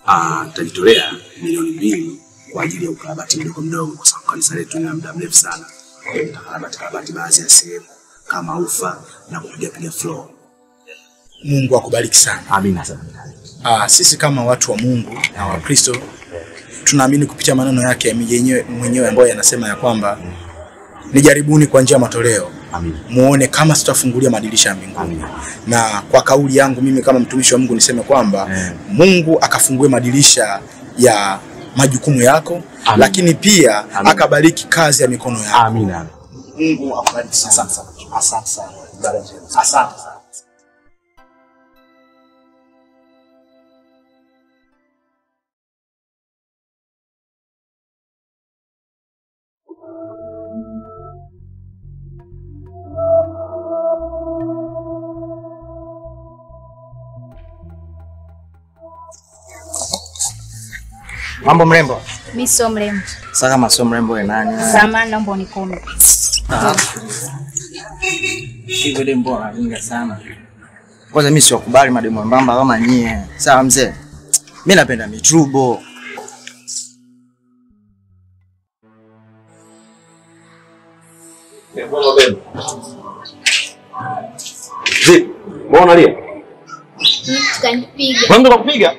Ah, nitajitolea milioni mbili kwa ajili ya ukarabati mdogo mdogo, kwa sababu kanisa letu lina muda mrefu sana. Nitakarabati karabati baadhi ya sehemu kama ufa na kupiga piga floor. Mungu akubariki sana. Amina sana. Ah, sisi kama watu wa Mungu na Wakristo tunaamini kupitia maneno yake yenyewe mwenyewe ambayo yanasema ya kwamba nijaribuni kwa njia ya matoleo Amina. muone kama sitafungulia madirisha ya mbinguni. Na kwa kauli yangu mimi kama mtumishi wa Mungu niseme kwamba Eh. Mungu akafungue madirisha ya majukumu yako, Amin. lakini pia Amin. akabariki kazi ya mikono yako. Amina. Mungu akubariki sana. Asante sana. Asante sana. Ibada njema. Asante sana. Mambo mrembo. Mi sio mrembo. Sasa kama sio mrembo we nani? Samahani, naomba unikome. Hivyo demu mbona anaringa sana. Kwanza mimi siwakubali mademu wembamba kama nyie. Sawa mzee. Mimi napenda mitrubo. Vipi? Mbona unalia? Mtu kanipiga. Kuna mtu kakupiga?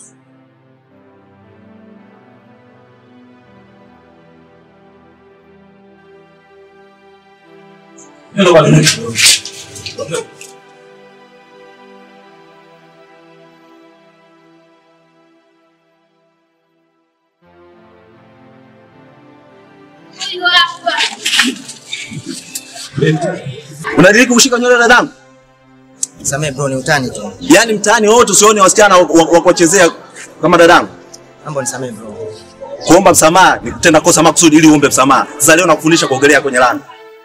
Unadiriki kushika nywele za dadangu? Samee bro ni utani tu. Yaani mtaani wote usione wasichana wa- wa wa kuwachezea kama dadangu. Mambo ni samee bro. Kuomba msamaha ni kutenda kosa makusudi ili uombe msamaha. Sasa leo nakufundisha kuogelea kwenye lami.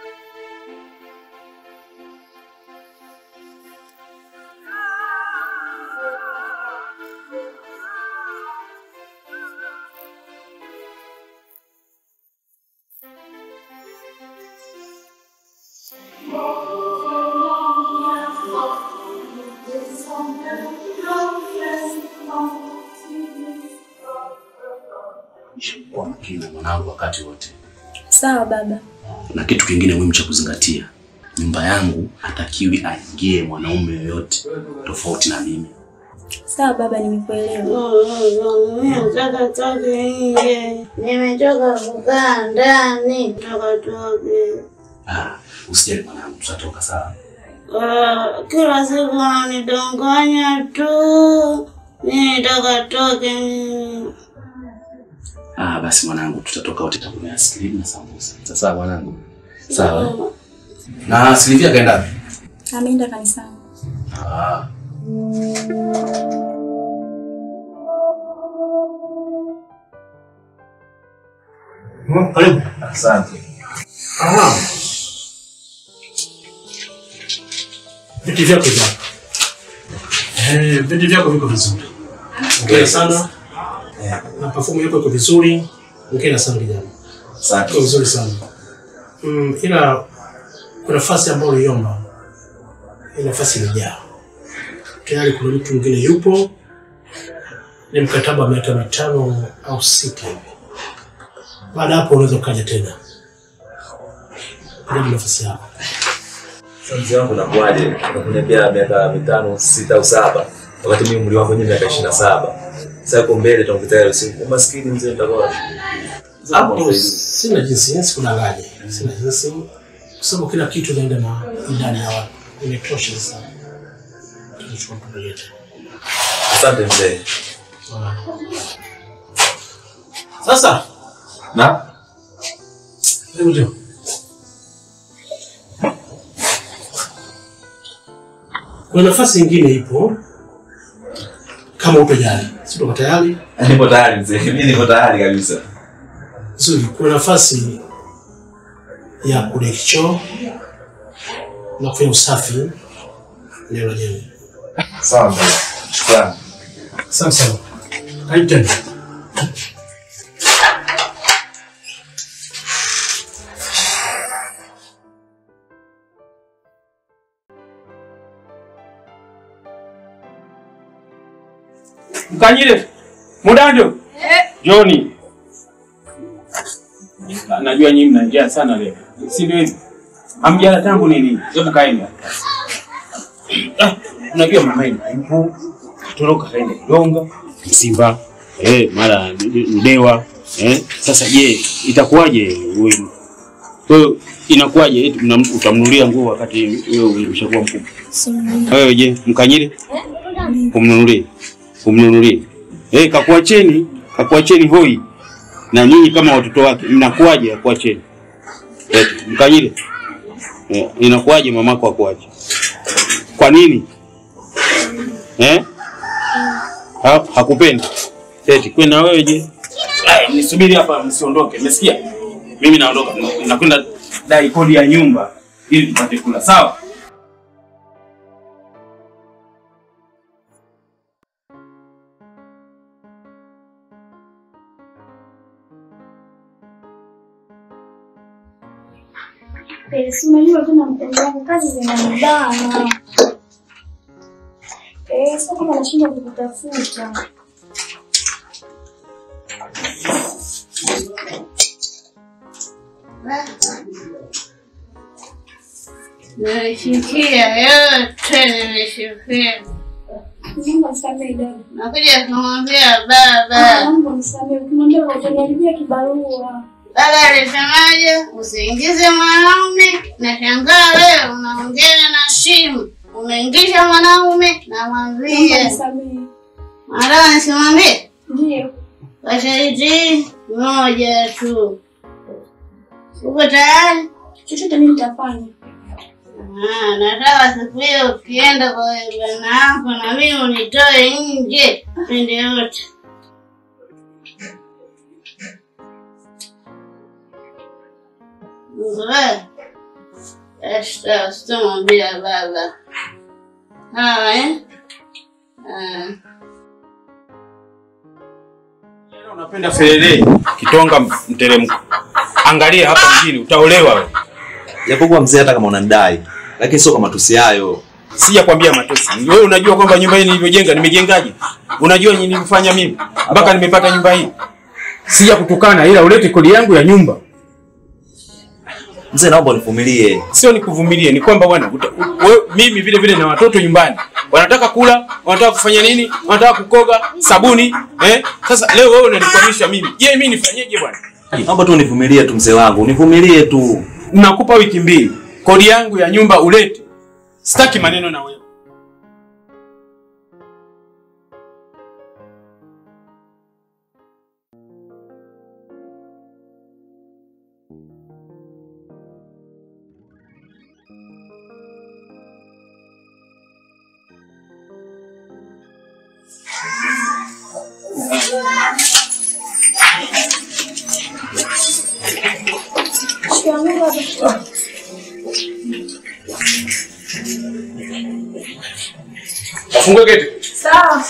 Kuwa makini na mwanangu wakati wote. Sawa baba. Na kitu kingine muhimu cha kuzingatia, nyumba yangu hatakiwi aingie mwanaume yoyote tofauti na mimi. Sawa baba, nimekuelewa. Nataka toke nje, nimechoka kukaa ndani. Toka toke. Ah, usijali mwanangu, tutatoka sawa. Ah, Kila siku unanidanganya tu. Mimi nataka toke mimi. Ah, basi mwanangu, tutatoka wote tutakula ice cream na sambusa. Sawa mwanangu. Sawa. Na Silvia kaenda wapi? Ameenda kanisani. Ah. Karibu. Asante. Aha. Viti vyako vya. Eh, viti vyako viko vizuri. Ongea sana. Na perfume yako iko vizuri. Ongea sana kijana. Iko Asante. vizuri sana. Mm, ila kuna nafasi ambayo uliomba. Ile nafasi imejaa. Tayari kuna mtu mwingine yupo. Ni mkataba wa miaka mitano au sita hivi. Baada ya hapo unaweza ukaja tena. Ndio nafasi yako. Sasa mzee wangu nakuaje? Unakuniambia miaka mitano, sita au saba. Wakati mimi umri wangu wenyewe miaka 27. Sasa uko mbele tunakuta ile siku. Umaskini mzee nitakuwa. Hapo sina jinsi, yani sikudanganya. Sina jinsi. Kwa sababu kila kitu inaenda na idadi ya watu. Imetosha sana. Tunachukua mtoto yetu. Asante mzee. Sasa, Na hebu ndio. Kuna nafasi nyingine ipo kama upo tayari. Si uko tayari? nipo tayari mzee. Mimi nipo tayari kabisa. Nzuri. Kuna nafasi ya kudeki choo na kufanya usafi eneo lenyewe. Sawa mzee. Shukrani. Asante sana. Karibu tena. Mkanyile. Mudando. Joni. Najua nyinyi mna njaa sana leo. Si ndio hivi? Hamjala tangu nini? Hebu kaeni. hapa. Ah, Unajua mama yenu hayupo. Toroka kaenda Donga, Simba, eh, mara Mdewa, eh. Sasa je, itakuwaje wewe? Wewe inakuwaje eti mnam- utamnunulia nguo wakati wewe umeshakuwa mkubwa? Wewe je, mkanyile? Umnunulie. Umnunulie. Eh, kakuacheni, kakuacheni hoi. Na nyinyi kama watoto wake mnakuwaje akuacheni? Eti mkanyile. Eh, inakuwaje mamako akuache? Kwa nini? Eh? Ha, hakupendi. Eti kwani na wewe je? Ai, nisubiri hapa msiondoke. Umesikia? Mimi naondoka. Nakwenda dai kodi ya nyumba ili tupate kula. Sawa? Eh, si unajua tena mpenzi wangu kazi zinanibana. Eh, sasa kama nashindwa kukutafuta. Nimeshikia yote, nimeshikia. Mungu nisamehe dada. Nakuja kumwambia Ah, baba. Mungu nisamehe. Ukimwambia utaniharibia kibarua. Baba alisemaje? Usiingize mwanaume. Nashangaa wewe unaongea na simu, umeingisha mwanaume. Mungu Namwambia nisamehe. mara nisimwambie Ndio. kwa sharti moja tu. Uko tayari? Chochote mimi nitafanya. Ah, nataka siku hiyo ukienda kwa bwana yako na mimi unitoe nje pende yote. Wewe Esta, sitamwambia baba. Sawa eh? Ah. Unapenda felele, kitonga mteremko. Angalia hapa mjini utaolewa wewe. Japokuwa mzee, hata kama unanidai, lakini sio kwa matusi hayo. Sijakwambia matusi. Wewe unajua kwamba nyumba hii nilivyojenga nimejengaje? Unajua nini nilifanya mimi mpaka nimepata nyumba hii? Sija kutukana ila ulete kodi yangu ya nyumba. Mzee, naomba univumilie. Sio nikuvumilie, ni kwamba bwana uta- u- wewe- mimi vile vile na watoto nyumbani. Wanataka kula, wanataka kufanya nini? Wanataka kukoga, sabuni, eh? Sasa leo wewe unanikwamisha mimi. Je, mimi nifanyeje bwana? Naomba tu univumilie tu mzee wangu, univumilie tu. Nakupa wiki mbili. Kodi yangu ya nyumba ulete. Sitaki maneno na wewe. Shikamoo baba. Wafungue geti. Sawa.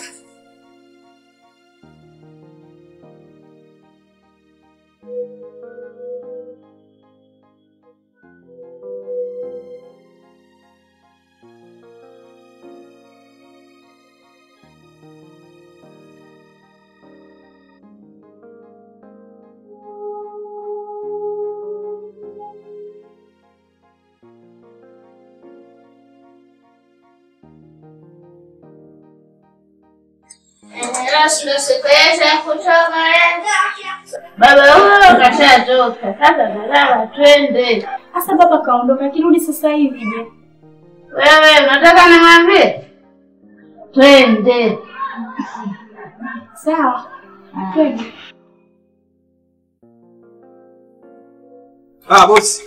Rasmi siku yetu ya kutoka baba huyo kashatoka. Sasa tazama, twende. Sasa baba kaondoka, akirudi sasa hivi je? Wewe unataka nimwambie? Twende. Sawa. Twende. Ah, bosi.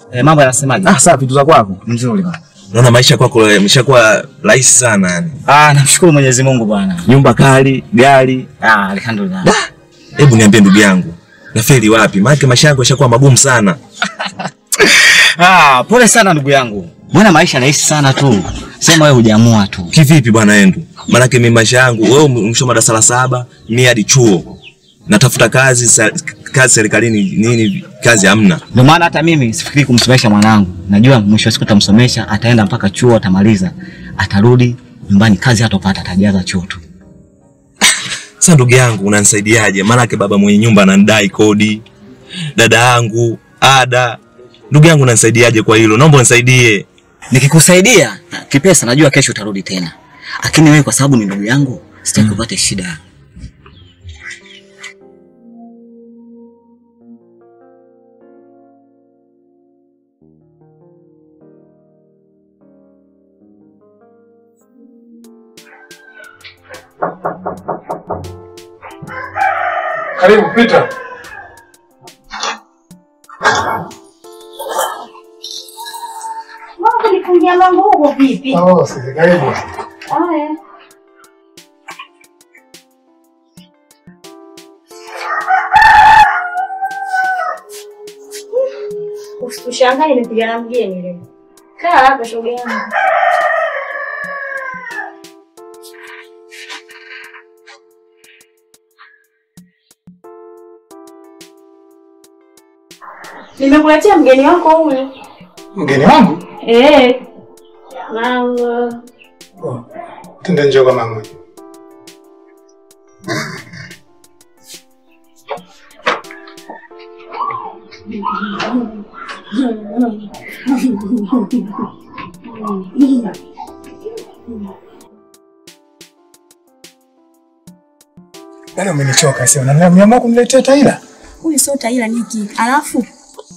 Eh, mambo yanasemaje? Ah, sawa, vitu za kwako. Mzuri bwana. Naona maisha kwako yameshakuwa rahisi sana yani. Ah, namshukuru Mwenyezi Mungu bwana. Nyumba kali, gari. Ah, alhamdulillah. Hebu niambie ndugu yangu, nafeli wapi? Maana maisha yangu yashakuwa magumu sana. Ah, pole sana ndugu yangu. Mbona maisha rahisi sana tu. Sema wewe hujaamua tu. Kivipi bwana Endu? Maanake mimi maisha yangu, wewe umesoma darasa la saba, mimi hadi chuo. Natafuta kazi sa, kazi serikalini nini kazi hamna. Ndio maana hata mimi sifikiri kumsomesha mwanangu. Najua mwisho wa siku tamsomesha, ataenda mpaka chuo, atamaliza, atarudi nyumbani, kazi hatopata, atajaza chuo tu. Sasa ndugu yangu unanisaidiaje? Maanake baba mwenye nyumba ananidai kodi, dada yangu ada. Ndugu yangu unanisaidiaje kwa hilo? Naomba unisaidie. Nikikusaidia kipesa, najua kesho utarudi tena, lakini wewe kwa sababu ni ndugu yangu, sitaki upate shida. Karibu pita. Mbona kunifungia mlango huko vipi? Oh, sisi karibu. Haya. Usishangae nimepiga na mgeni leo. Kaa hapa shoga yangu. Nimekuletea mgeni wako huyu. Mgeni wangu? Eh. Na uh, Oh. Tende njoo kwa mama. Yaani umenichoka sio? Na nimeamua kuniletea Taila. Huyu sio Taila Niki. Alafu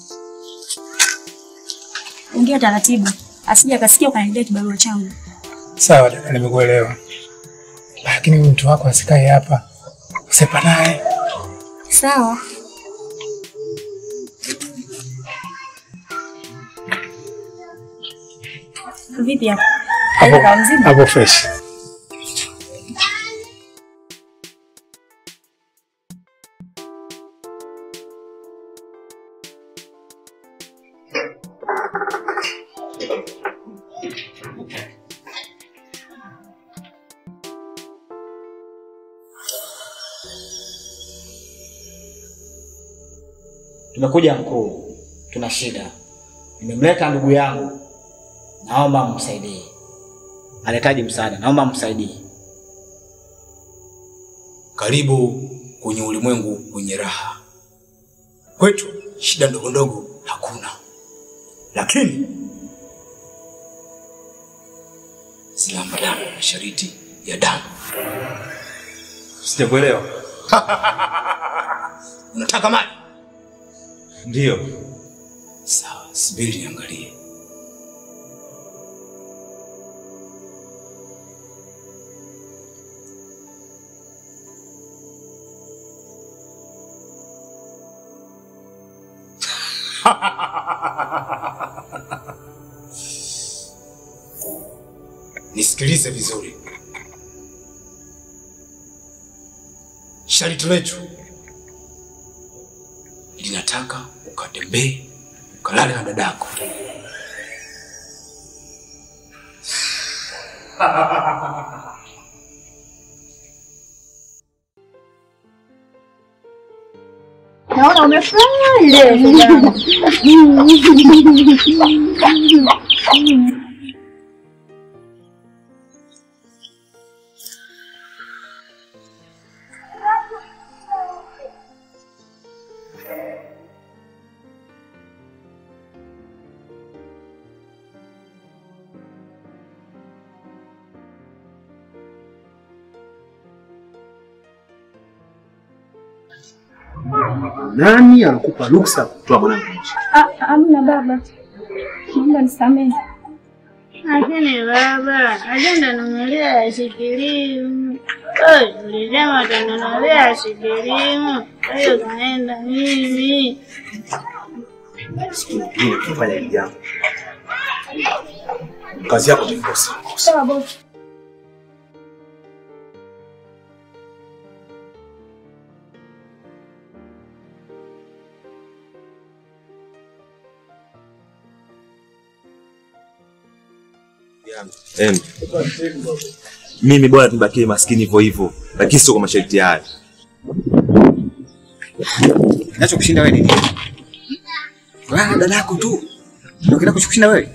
ongea taratibu, asije akasikia ukaniletea kibarua changu. Sawa dada, nimekuelewa. Lakini huyu mtu wako asikae hapa. Usepa naye. Sawa. Vipi hapo? Taila kawa mzima? Hapo fresh. Tumekuja mkuu, tuna shida. Nimemleta ndugu yangu, naomba msaidie. Anahitaji msaada, naomba msaidie. Karibu kwenye ulimwengu wenye raha. Kwetu shida ndogo ndogo hakuna, lakini zinaambatana na masharti ya damu. Sijakuelewa. Unataka mali? Ndio. Sawa, subiri niangalie. Nisikilize vizuri. Sharti letu linataka ukatembee ukalale na dadako. naona umefurahi leo Nani anakupa ruksa kutoa mwanangu nje? Ah, Amna baba, naomba nisamehe. Lakini baba, ajenda nunulia asikilimu. Ulisema utanunulia asikilimu, kwa hiyo kaenda mimi. siku nyingine kufanya hili jambo. Kazi yako utaikosa. Sawa bosi. Em, mimi bora tubakie maskini hivyo hivyo, lakini sio kwa masharti haya. Kinachokushinda wewe ni nini? Wewe dada yako tu. Ndio kinachokushinda wewe.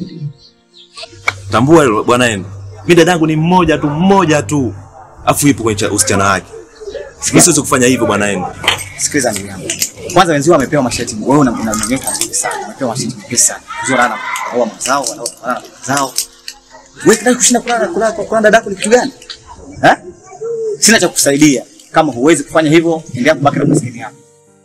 Tambua hilo bwana yenu. Mimi dadangu ni mmoja tu, mmoja tu. Afu ipo kwenye cha- usichana wake. Mimi siwezi kufanya hivyo bwana yenu. Sikiliza ndugu yangu. Kwanza wenzio wamepewa mashati, wewe una una mwenyewe mazuri sana. Wamepewa mashati mepesi sana. Nzuri ana wao mazao, wanao wana mazao. Wewe kinacho kushinda kulala kulala kwa kulala dadako ni kitu gani? Eh? Sina cha kukusaidia. Kama huwezi kufanya hivyo, endelea kubaki na maskini yako.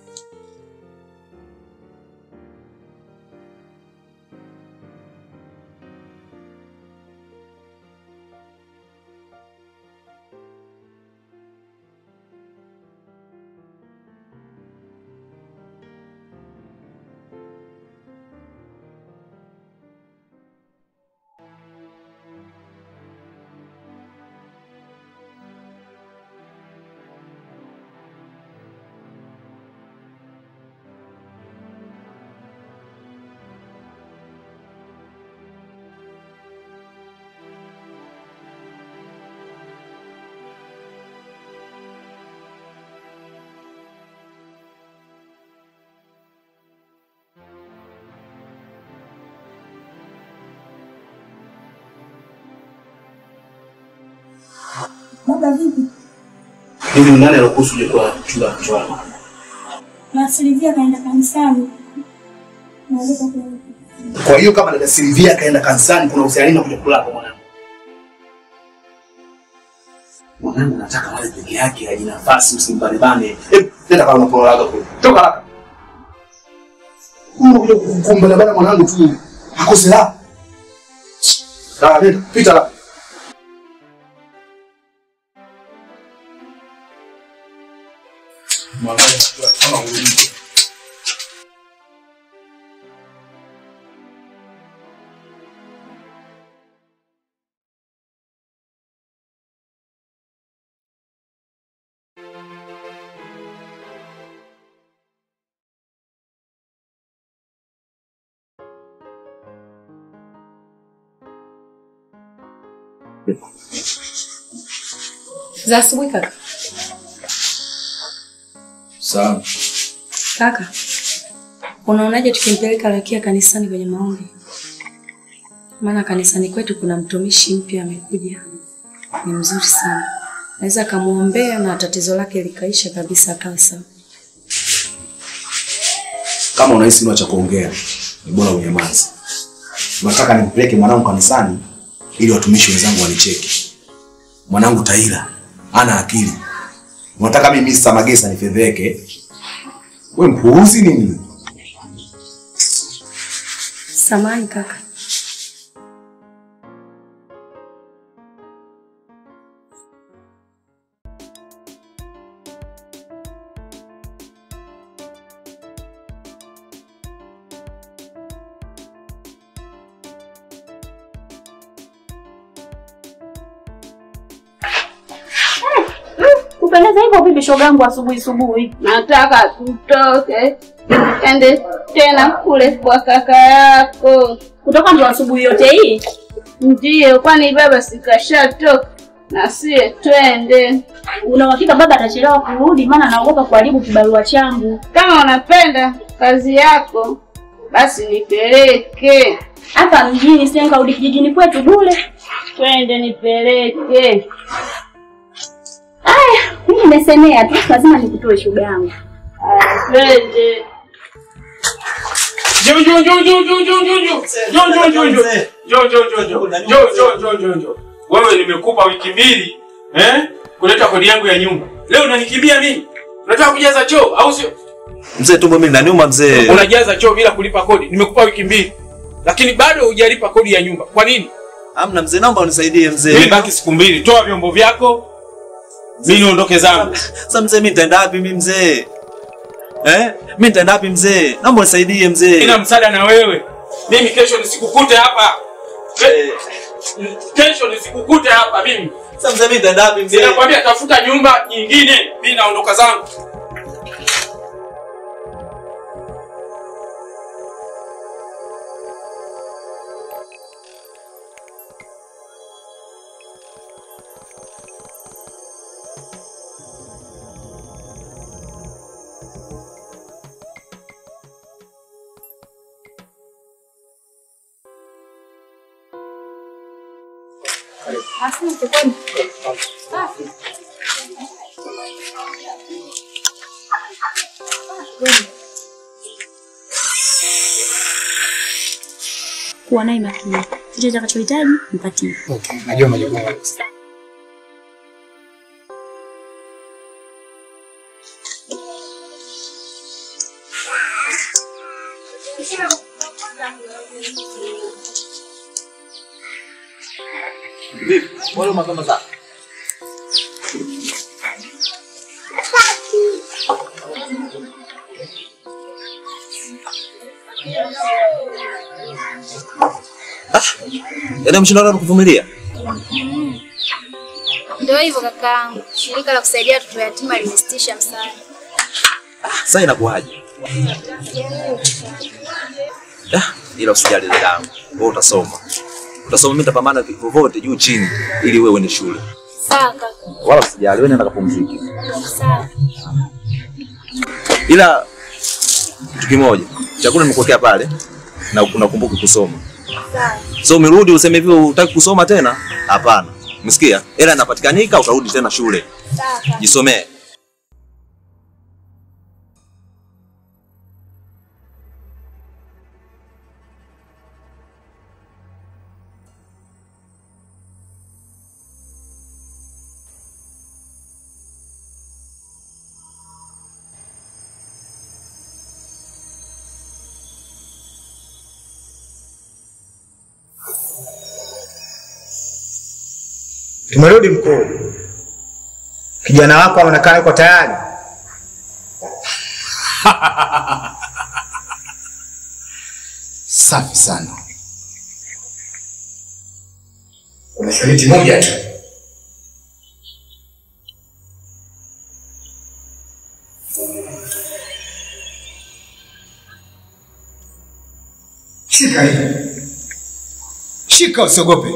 Baba vipi? Hivi ni nani alokuhusu uje kwa chumba cha mchwana? Na Silvia kaenda kanisani. Naweza kurudi. Kwa hiyo kama dada Silvia akaenda kanisani, kuna uhusiano na kuja kulala kwa mwanangu. Mwanangu nataka wale peke yake, aji nafasi, usimbanebane. Hebu nenda kama unapolaga kule. Toka haraka. Unakuja kumbanebana mwanangu tu. Akose la. Sawa, nenda, pita la. Mwanangu kama ulivyo. Za asubuhi kaka. Sawa. Kaka, unaonaje tukimpeleka Rakia kanisani kwenye maombi? Maana kanisani kwetu kuna mtumishi mpya amekuja, ni mzuri sana, naweza akamwombea na tatizo lake likaisha kabisa, akawa sawa. Kama unahisi una cha kuongea, ni bora unyamaze. Nataka nimpeleke mwanangu kanisani ili watumishi wenzangu wanicheki. Mwanangu Taira ana akili. Unataka mimi Mr. Magesa nifedheke? We mpuuzi nini? Samahani kaka. Kupendeza hivyo vipi shogangu asubuhi asubuhi? Nataka tutoke ende tena kule kwa kaka yako. Kutoka ndo asubuhi yote hii? Ndiyo, kwani baba sikashatoka na sie twende. Una uhakika baba atachelewa kurudi? Maana naogopa kuharibu kibarua changu. Kama unapenda kazi yako basi nipeleke Hapa mjini, sasa nikarudi kijijini kwetu bure. twende, nipeleke. Aya, mimi nimesemea tu, lazima nikutoe shoga yangu. Aya, Twende. Njoo njoo njoo njoo njoo njoo njoo njoo. Njoo njoo njoo njoo. Njoo njoo njoo njoo. Njoo njoo njoo njoo njoo. Wewe nimekupa wiki mbili eh kuleta kodi yangu ya nyumba. Leo unanikimbia mimi? Unataka kujaza choo au sio? Mzee, tumbo mimi linaniuma mzee. Unajaza choo bila kulipa kodi. Nimekupa wiki mbili. Lakini bado hujalipa kodi ya nyumba. Kwa nini? Amna mzee, naomba unisaidie mzee. Nimebaki siku mbili. Toa vyombo vyako. Mimi niondoke zangu. Sasa mzee, mimi nitaenda wapi mimi mzee? Eh? Mimi nitaenda wapi mzee? Naomba unisaidie mzee. Sina msaada na wewe. Mimi kesho nisikukute hapa. Ke- Kesho nisikukute hapa mimi. Sasa mzee mimi nitaenda wapi mzee? Ninakwambia tafuta nyumba nyingine. Mimi naondoka zangu. Asante kwani. Safi. Kuwa naye makini. Chochote atakachohitaji mpatie. Okay, najua majukumu yangu. Vipi? Wale mapema sana. Yaani mshinda watu kuvumilia. Ndio hivyo kakaangu, shirika la kusaidia watoto yatima limesitisha msaada. Sasa inakuwaje? Ah, ila usijali dadangu. Wewe utasoma. Utasoma mimi nitapambana vyovyote juu chini ili wewe uende shule. Sawa kaka. Wala usijali, wewe nenda kapumzike. Sawa. Ila kitu kimoja, chakula nimekuwekea pale na unakumbuka kusoma. Sawa. So umerudi useme hivyo hutaki kusoma tena? Hapana. Umesikia? Ila inapatikanika utarudi tena shule. Sawa kaka. Jisomee. Tumerudi mkuu. Kijana wako anaonekana yuko tayari. Safi sana. Kuna sharti moja tu. Shika hii. Shika usiogope.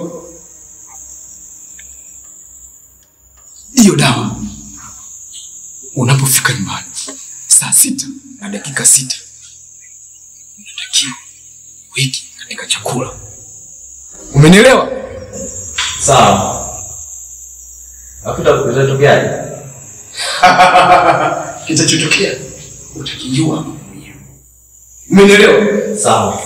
Hiyo dawa unapofika nyumbani saa sita na dakika sita unatakiwa wiki katika chakula. Umenielewa? Sawa. Afuta kitatokeaje? Kitachotokea utakijua mwenyewe. Umenielewa? Sawa.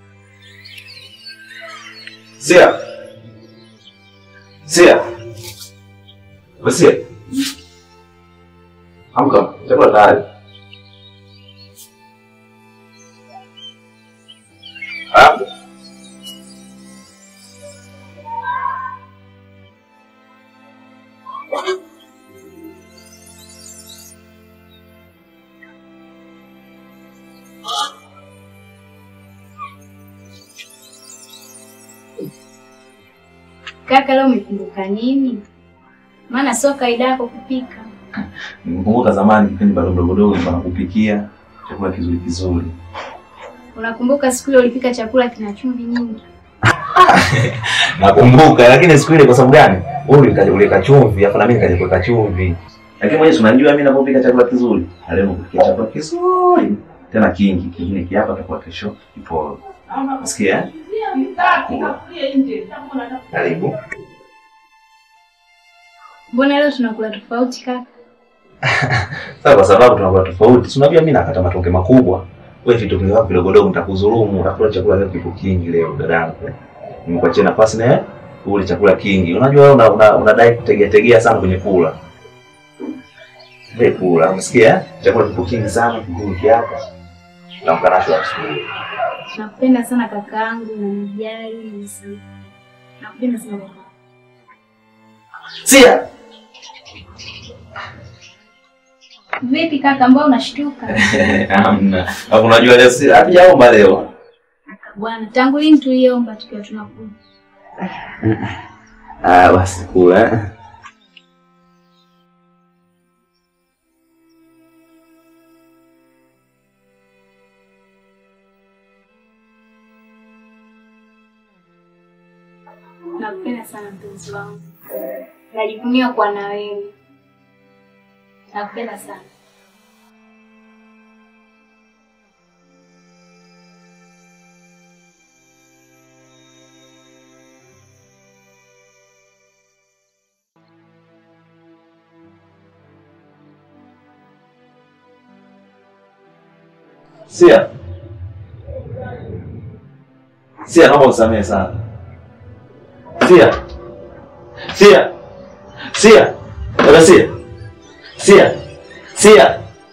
Sia. Sia. Wasia. Amka, chakula tayari. Ah. Kaka, leo umekumbuka nini? Maana sio kaida yako kupika. Nimekumbuka zamani kipindi bado mdogo dogo nilikuwa nakupikia chakula kizuri kizuri. Unakumbuka siku ile ulipika chakula kina chumvi nyingi? Nakumbuka lakini siku ile kwa sababu gani? Wewe ulikaja kuleka chumvi, afa na mimi nikaja kuweka chumvi. Lakini mwenyewe si unajua mimi ninapopika chakula kizuri. Na leo nakupikia chakula kizuri. Tena kingi, kingine kiapa kwa kesho kipo. Nasikia? eh? Karibu. Mbona leo tunakula tofauti kaka? Sasa kwa sababu tunakuwa tofauti. Si unajua mimi nakata matonge makubwa. Wewe vitonge vyako vidogo dogo nitakudhulumu. Utakula chakula leo kipo kingi leo dadangu. Nimekuachia nafasi na wewe ule chakula kingi. Unajua wewe una, una, unadai kutegea tegea sana kwenye kula. Wewe kula, umesikia? eh? Chakula kipo kingi sana, kingi hapa. Tamkanasho asubuhi. Nakupenda sana kakaangu, unanijali, unanisamehe. Nakupenda sana kaka. Sia. Vipi kaka, mbona unashtuka? Hamna. Hapo unajua leo si hatujaomba leo. Bwana, tangu lini tuliomba tukiwa tunakuja? Ah, basi kula. eh. Nakupenda sana mpenzi wangu. Najivunia kuwa na wewe. Nakupenda sana. Sia. Sia, naomba usamehe sana. Sia. Sia. Sia. Dada Sia. Sia. Sia.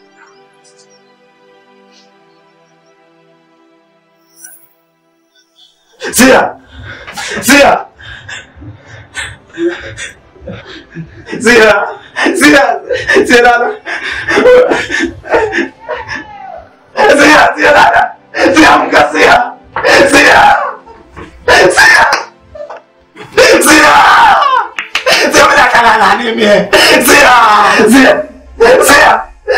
Sia. Sia. Sia. Sia. Sia dada. Sia, Sia dada. Sia amka Sia. Sia. Sia. Sia. Sia mnakala nani mie? Sia. Sia. Sia.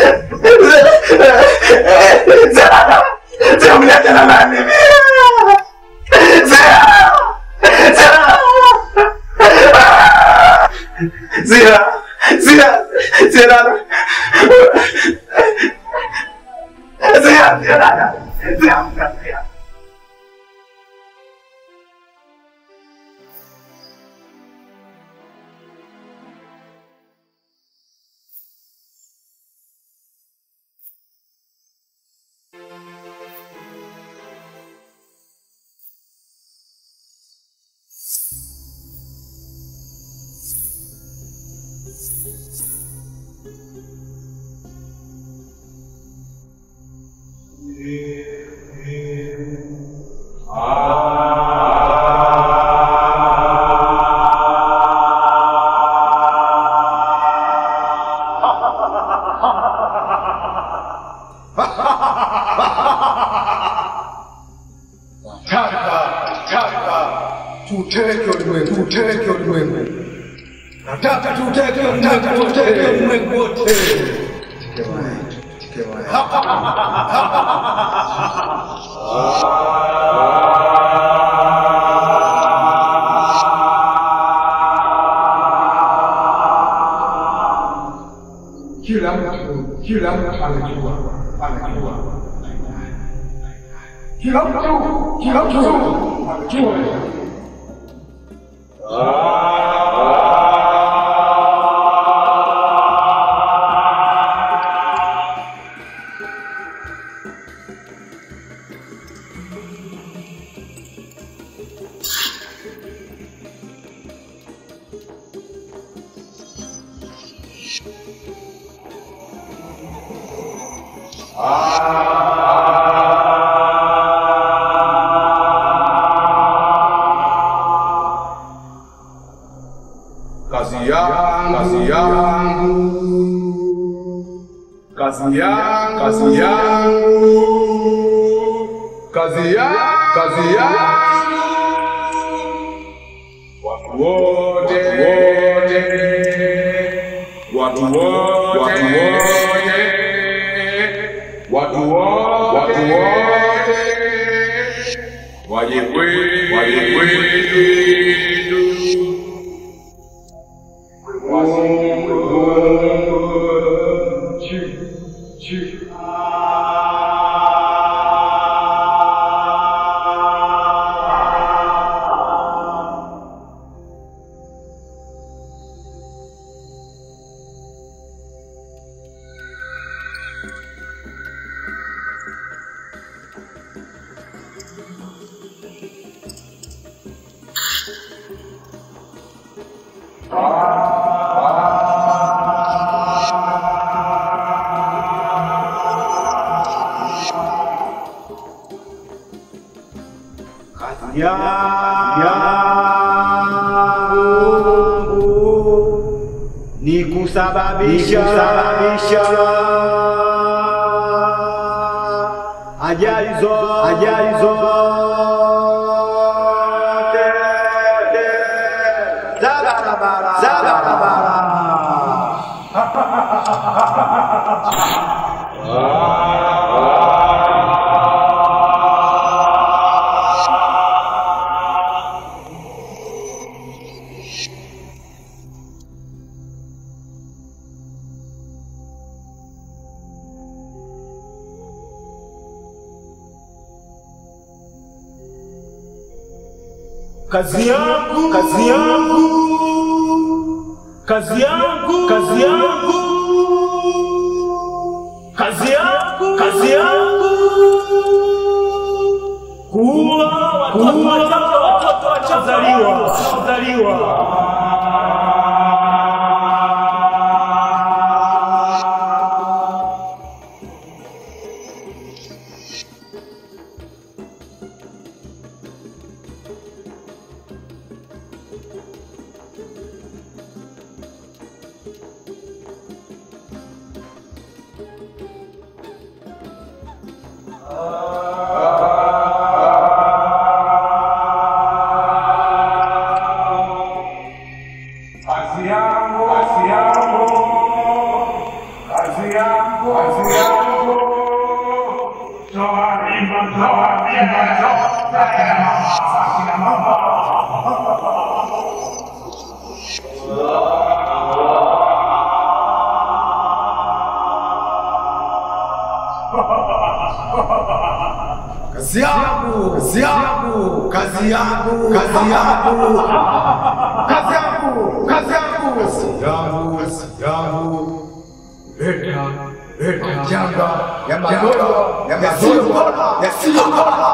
Sia dada. Sia mnakala nani mie? Sia. Sia. Sia. Sia. Sia dada. Sia. Sia dada. Sia amka Sia. tuteke ulimwengu, tuteke ulimwengu. Nataka tuteke ulimwengu, tuteke ulimwengu wote. Kila mtu, kila mtu anajua, anajua. Kila mtu, kila mtu anajua. Kazi yangu, kazi yangu, kazi yangu, kazi yangu, kazi yangu, kazi yangu, watu wote, watu wote, watu wote, watu wote, waje kwetu, waje kwetu. yangu ni kusababisha ajali zo ajali zote za barabara za barabara kazi yangu kazi yangu kazi yangu kazi yangu kazi yangu kazi yangu kuua watoto watoto wachozaliwa wachozaliwa Kazi yangu, kazi yangu, kazi yangu, kazi yangu. Toa mimba, toa mimba, toa akina mama. kazi yangu kazi yangu kazi yangu kazi yangu kazi yangu kazi yangu kazi yangu kazi yangu leta leta janga ya magonjwa yasiyopona yasiyopona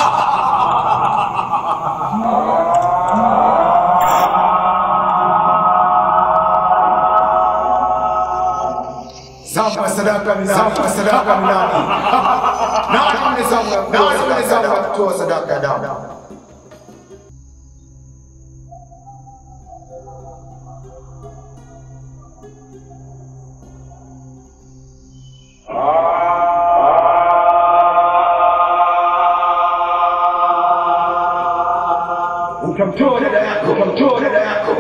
Zamu ya sadaka ni nani? Zamu ya sadaka ni nani? Nani mwenye zamu ya kutoa nani mwenye zamu ya kutoa sadaka ya damu? Utamtoa dada yako, utamtoa dada yako.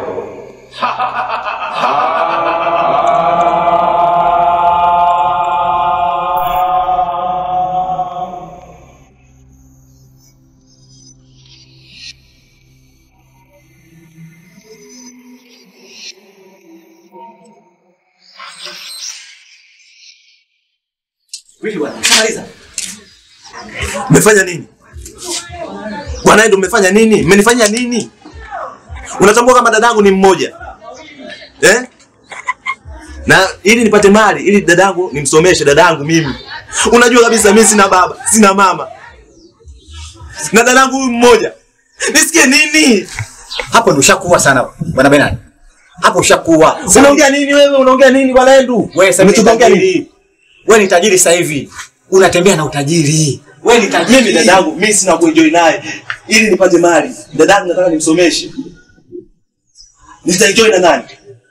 Vipi bwana? Umeshamaliza? Mmefanya nini? Bwana ndio mmefanya nini? Mmenifanyia nini? Unatambua kama dadangu ni mmoja. Eh? Na ili nipate mali, ili dadangu nimsomeshe dadangu mimi. Unajua kabisa mimi sina baba, sina mama. Na dadangu huyu mmoja. Nisikie nini? Hapo ndio ushakuwa sana bwana Benani. Hapo ushakuwa. Unaongea nini wewe? Unaongea nini bwana Endu? Wewe sasa Umetuongea ni nini? tajiri. Wewe ni tajiri sasa hivi. unatembea na utajiri. Wewe ni Mimi tajiri. dadangu, mimi sina kuenjoy naye ili nipate mali. Dadangu nataka nimsomeshe. Nitaenjoy na nani?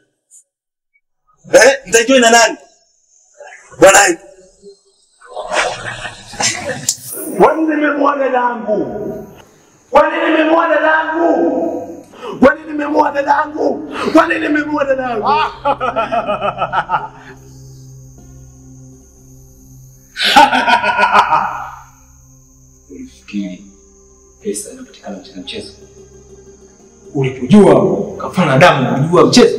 Eh? Nitaenjoy na nani? Bwana Kwani nimemua dadangu? Kwani nimemua dadangu? Kwani nimemua dadangu? Kwani nimemua dadangu? Ulifikiri pesa inapatikana katika mchezo? Ulipojua ukafanya damu kujua mchezo?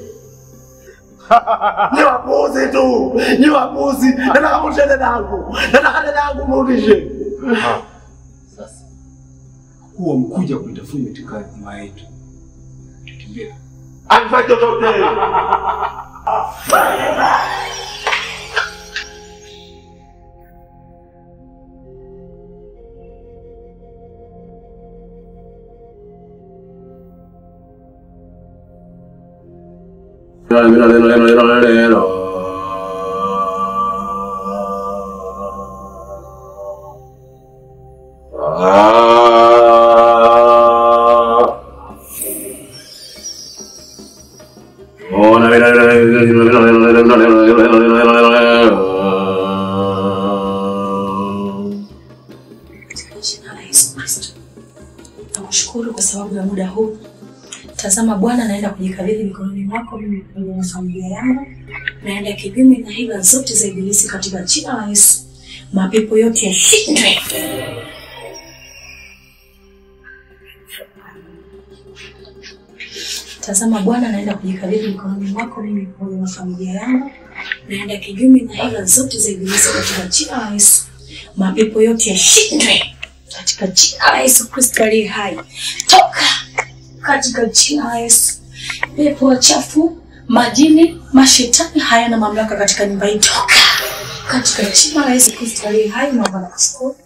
Ni wapuzi tu, ni wapuzi. Nataka mrudishe dadangu, nataka dadangu mrudishe. Sasa huwa mkuja kunitafuta katika nyumba yetu, tukimbia Alifanya chochote. Katika jina la Yesu Kristo. Nakushukuru kwa sababu ya muda huu. Tazama Bwana, naenda kujikabidhi mikononi mwako mimi pamoja na familia yangu. Naenda kinyume na hila zote za ibilisi katika jina la Yesu. Mapepo yote yashindwe. Tazama Bwana, naenda kujikabidhi mikononi mwako mimi pamoja na familia yangu. Naenda kinyume na hila zote za ibilisi katika jina la Yesu. Mapepo yote yashindwe katika jina la Yesu Kristo aliye hai. Toka katika jina la Yesu. Pepo wachafu, majini, mashetani hayana mamlaka katika nyumba hii. Toka katika jina la Yesu Kristo aliye hai. Naomba na kushukuru.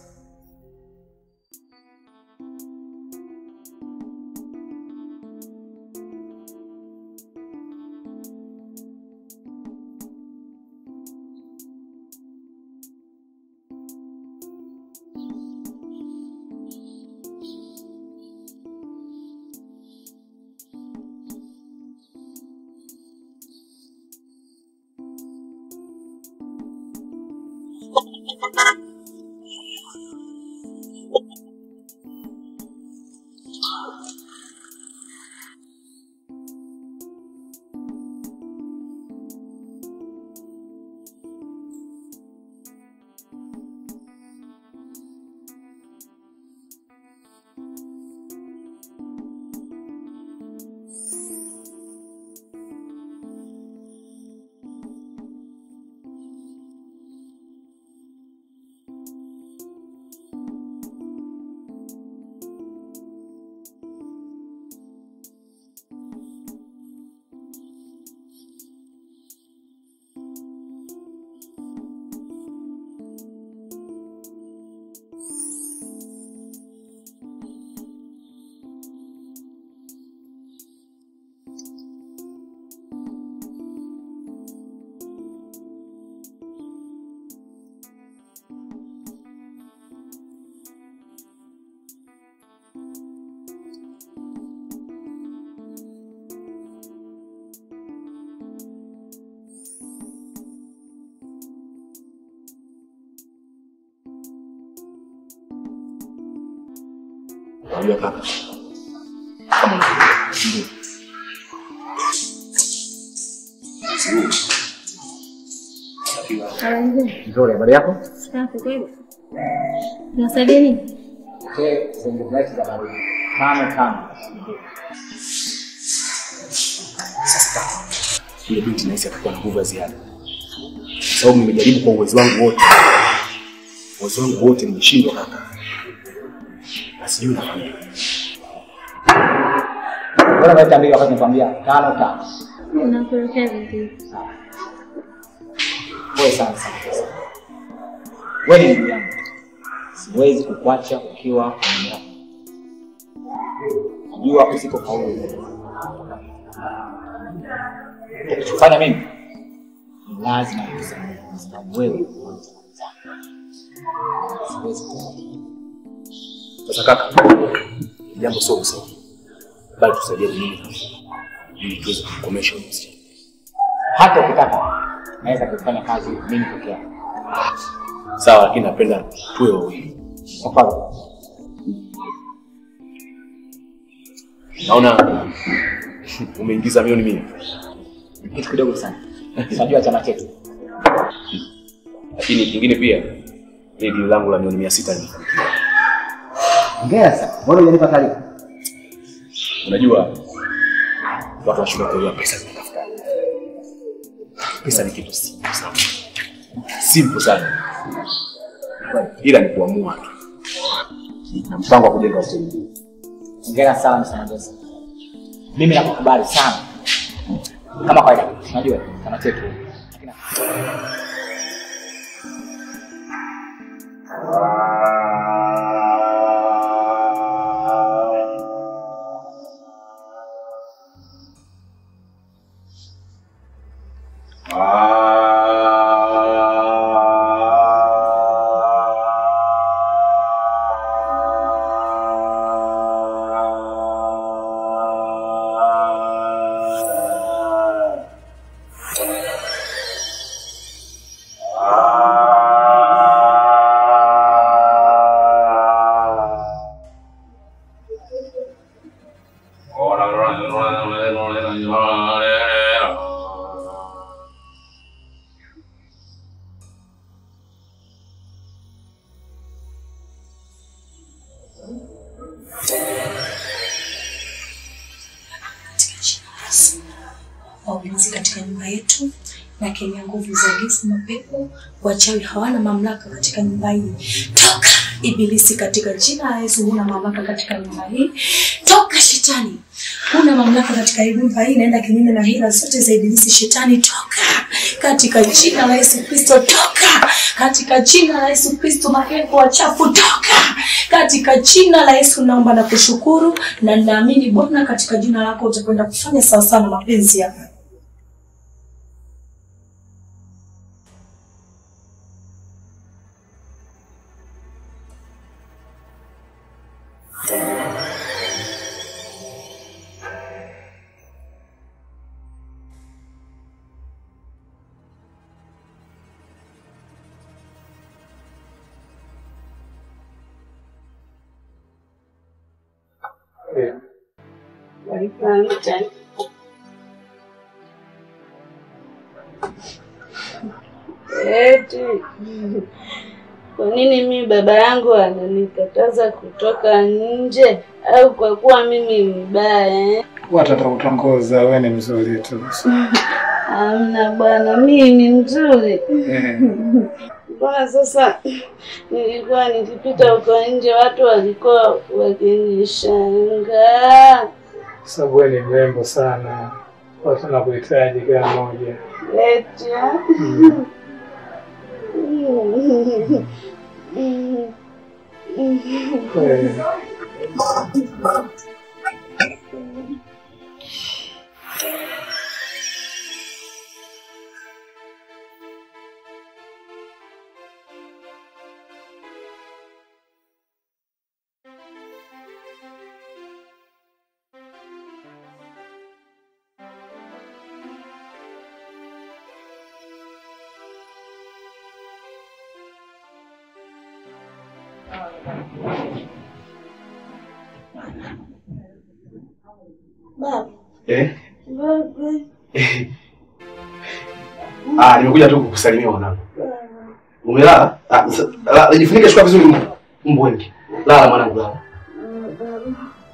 Unajua kaka, Nzuri, habari yako? Safi kweli. Nasaidia nini? Okay, zengeleti za baridi. Tano tano. Yule binti nahisi atakuwa na nguvu ya ziada, kwa sababu nimejaribu kwa uwezo wangu wote, uwezo wangu wote nimeshindwa kaka, na sijui nafanya nini. Mbona unaita mbili wakati nakwambia tano tano? Unakuelekea vizuri. Pole sana sana. Wewe ni ndugu yangu, siwezi kukuacha ukiwa kwenye yako. Najua usipofaulu ukifanya mimi ni lazima nikusamehe kwa sababu wewe ni mwanzo. Siwezi kuwa. Sasa kaka, jambo sio msawa, bali tusaidie mimi na wewe, ili tuweze kukomesha huyu msichana. Hata ukitaka naweza kufanya kazi mimi peke yangu. Sawa, lakini napenda tuwe wawili. Hapana. Naona umeingiza milioni mia. Kitu kidogo sana. Unajua chama chetu. Lakini kingine pia ile dili langu la milioni mia sita limefanikiwa. Hongera sana. Mbona hujanipa taarifa? Unajua watu washindwa kuelewa pesa zinatafuta. Pesa ni kitu simple sana, simple sana, ila ni kuamua tu na mpango wa kujenga hoteli. Hongera sana sana Joseph. Mimi nakukubali sana. Kama kawaida, unajua chama chetu. Waulinzi katika nyumba yetu na kemea nguvu za giza, mapepo, wachawi hawana mamlaka katika nyumba hii. Toka ibilisi katika jina la Yesu, huna mamlaka katika nyumba hii. Toka shetani, huna mamlaka katika hii nyumba hii. Naenda kinyume na hila zote za ibilisi. Shetani, toka katika jina la Yesu Kristo, toka katika jina la Yesu Kristo. Mapepo wachafu, toka katika jina la Yesu. Naomba na kushukuru na ninaamini Bwana, katika jina lako utakwenda kufanya sawasawa na mapenzi yako. Asante. Eti kwa nini mimi baba yangu ananikataza kutoka nje, au kwa kuwa mimi mbaya eh? Watu watakutongoza, wewe ni mzuri tu. Amna bwana, mimi ni mzuri. Eh. Mbona sasa nilikuwa nikipita huko nje watu walikuwa wakinishangaa. Sababu wewe ni mrembo sana, watu wanakuhitaji kila mmoja. Eti ah? Kweli. Baba, Eh? baba, Ah, nimekuja tu kukusalimia mwanangu. Umelala? Ah, sa- la- jifunike shuka vizuri mbu. Mbu wengi. Lala mwanangu lala. baba.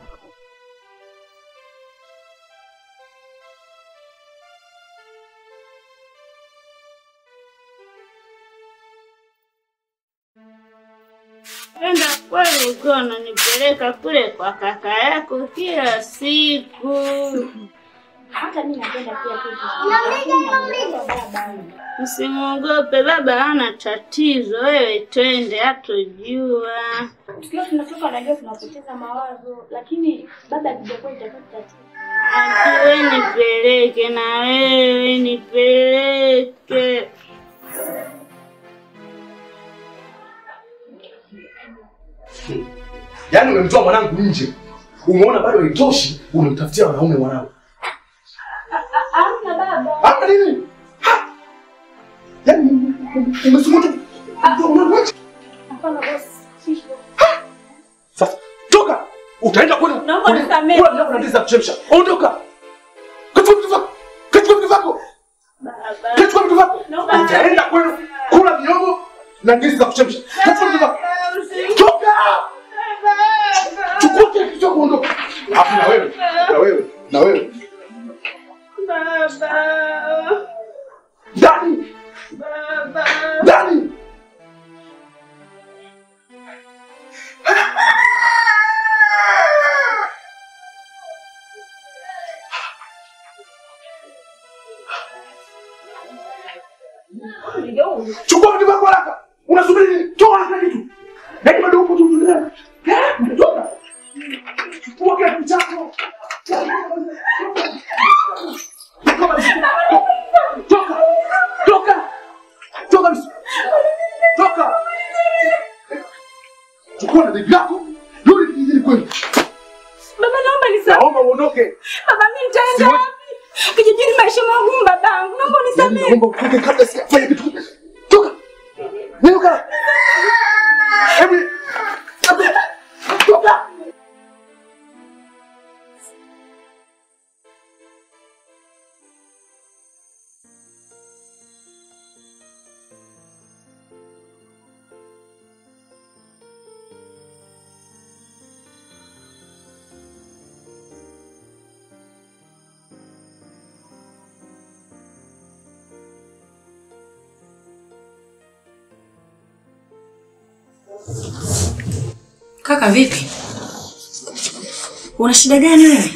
Enda kweli ukiwa unanipeleka kule kwa kaka yako kila siku. Hata mimi napenda pia kuja. Usimwogope baba, hana tatizo. Wewe twende, hatojua. Tukiwa tunatoka najua tunapoteza mawazo, lakini baba akijakuwa itakuwa tatizo. Wewe nipeleke na wewe nipeleke. Yaani umemtoa mwanangu nje. Umeona bado haitoshi, umemtafutia wanaume mwanangu. Hamna baba. Hapa nini? Ha! Yaani umesukuta mtoa mwanangu nje. Hapana bosi. Sasa toka. Utaenda kule. Naomba kule- nisamehe. Kula mlango na ndizi za kuchemsha. Ondoka. Kachukua vitu vyako. Kachukua vitu vyako. Kachukua vitu vyako. Utaenda kwenu kula miogo na ndizi za kuchemsha. Kachukua vitu vyako. Toka. Chukua kile kitu chako ondoka. Hapo na wewe. Na wewe. Na wewe. Ndani. Ndani. Chukua vitu vyako haraka. Unasubiri nini? Toa haraka kitu. Yaani bado upo tu duniani. Eh? Toka. Chukua kile kitu chako. Toka. Toka. Toka. bisi. Toka. Chukua na begi lako. Rudi kijijini kwenu. Baba naomba nisamehe. Naomba uondoke. Baba mimi nitaenda wapi? Kijijini maisha magumu babangu. Naomba unisamehe. Naomba utoke kabla sijafanya kitu. Toka. Nyuka. Hebu Toka. Kaka vipi? Una shida gani wewe?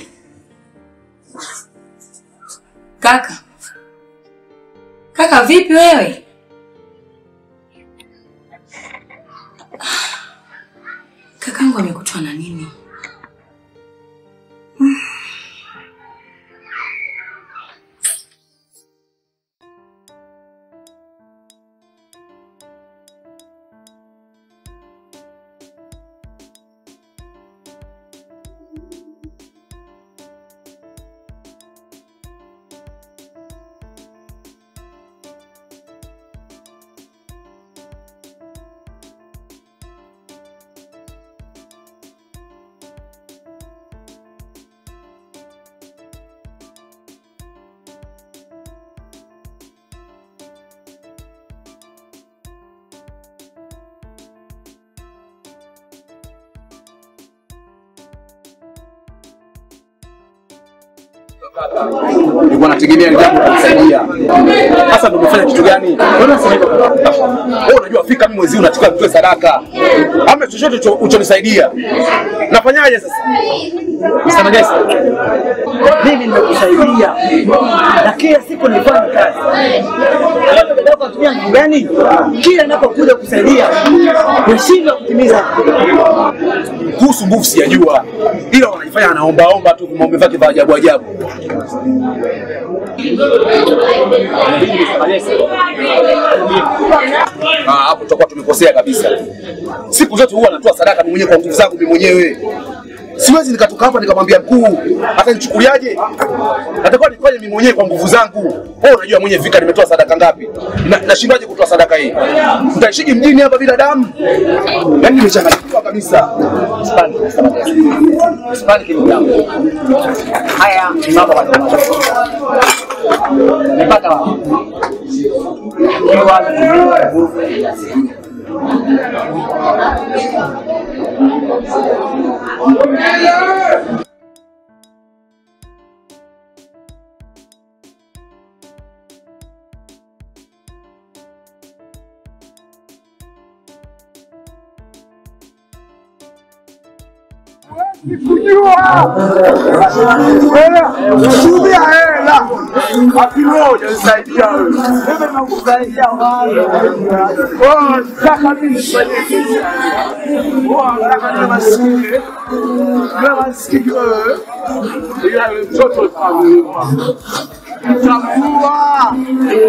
Kaka. Kaka vipi wewe? Kakangu amekutwa na nini? Nilikuwa nategemea ndio kukusaidia. Sasa ndio umefanya kitu gani? Mbona sasa hivi? Wewe unajua fika mimi mwezi huu natakiwa nitoe sadaka. Ama chochote ucho- uchonisaidia. Nafanyaje sasa? Msema gesi. Mimi nimekusaidia na kila siku nilifanya kazi. Wewe dada yako anatumia nguvu gani? Kila ninapokuja kusaidia unashindwa kutimiza. Kuhusu nguvu sijajua. Ila wanajifanya anaombaomba tu maombi yake vya ajabu ajabu. Ah, hapo tutakuwa tumekosea kabisa. Siku zote huwa natoa sadaka mimi mwenyewe kwa nguvu zangu mimi mwenyewe. Siwezi nikatoka hapa nikamwambia mkuu atanichukuliaje? Natakiwa nifanye mimi mwenyewe kwa nguvu zangu. Wewe unajua mwenyewe fika nimetoa sadaka ngapi? Na- Nashindwaje kutoa sadaka hii? Nitaishije mjini hapa bila damu? Yaani nimechanganyikiwa kabisa. Sipani kitu yangu. Haya ni mambo madogo. Nimepata wapi? Ikiwa ni nguvu ya asili. kujua tumia hela akimoja nisaidia wewe. Mimi nakusaidia wewe. Oh, nataka mimi nifanye kitu. Oh, nataka niwe maskini. Niwe maskini wewe. Ila yule mtoto utamuua. Utamuua.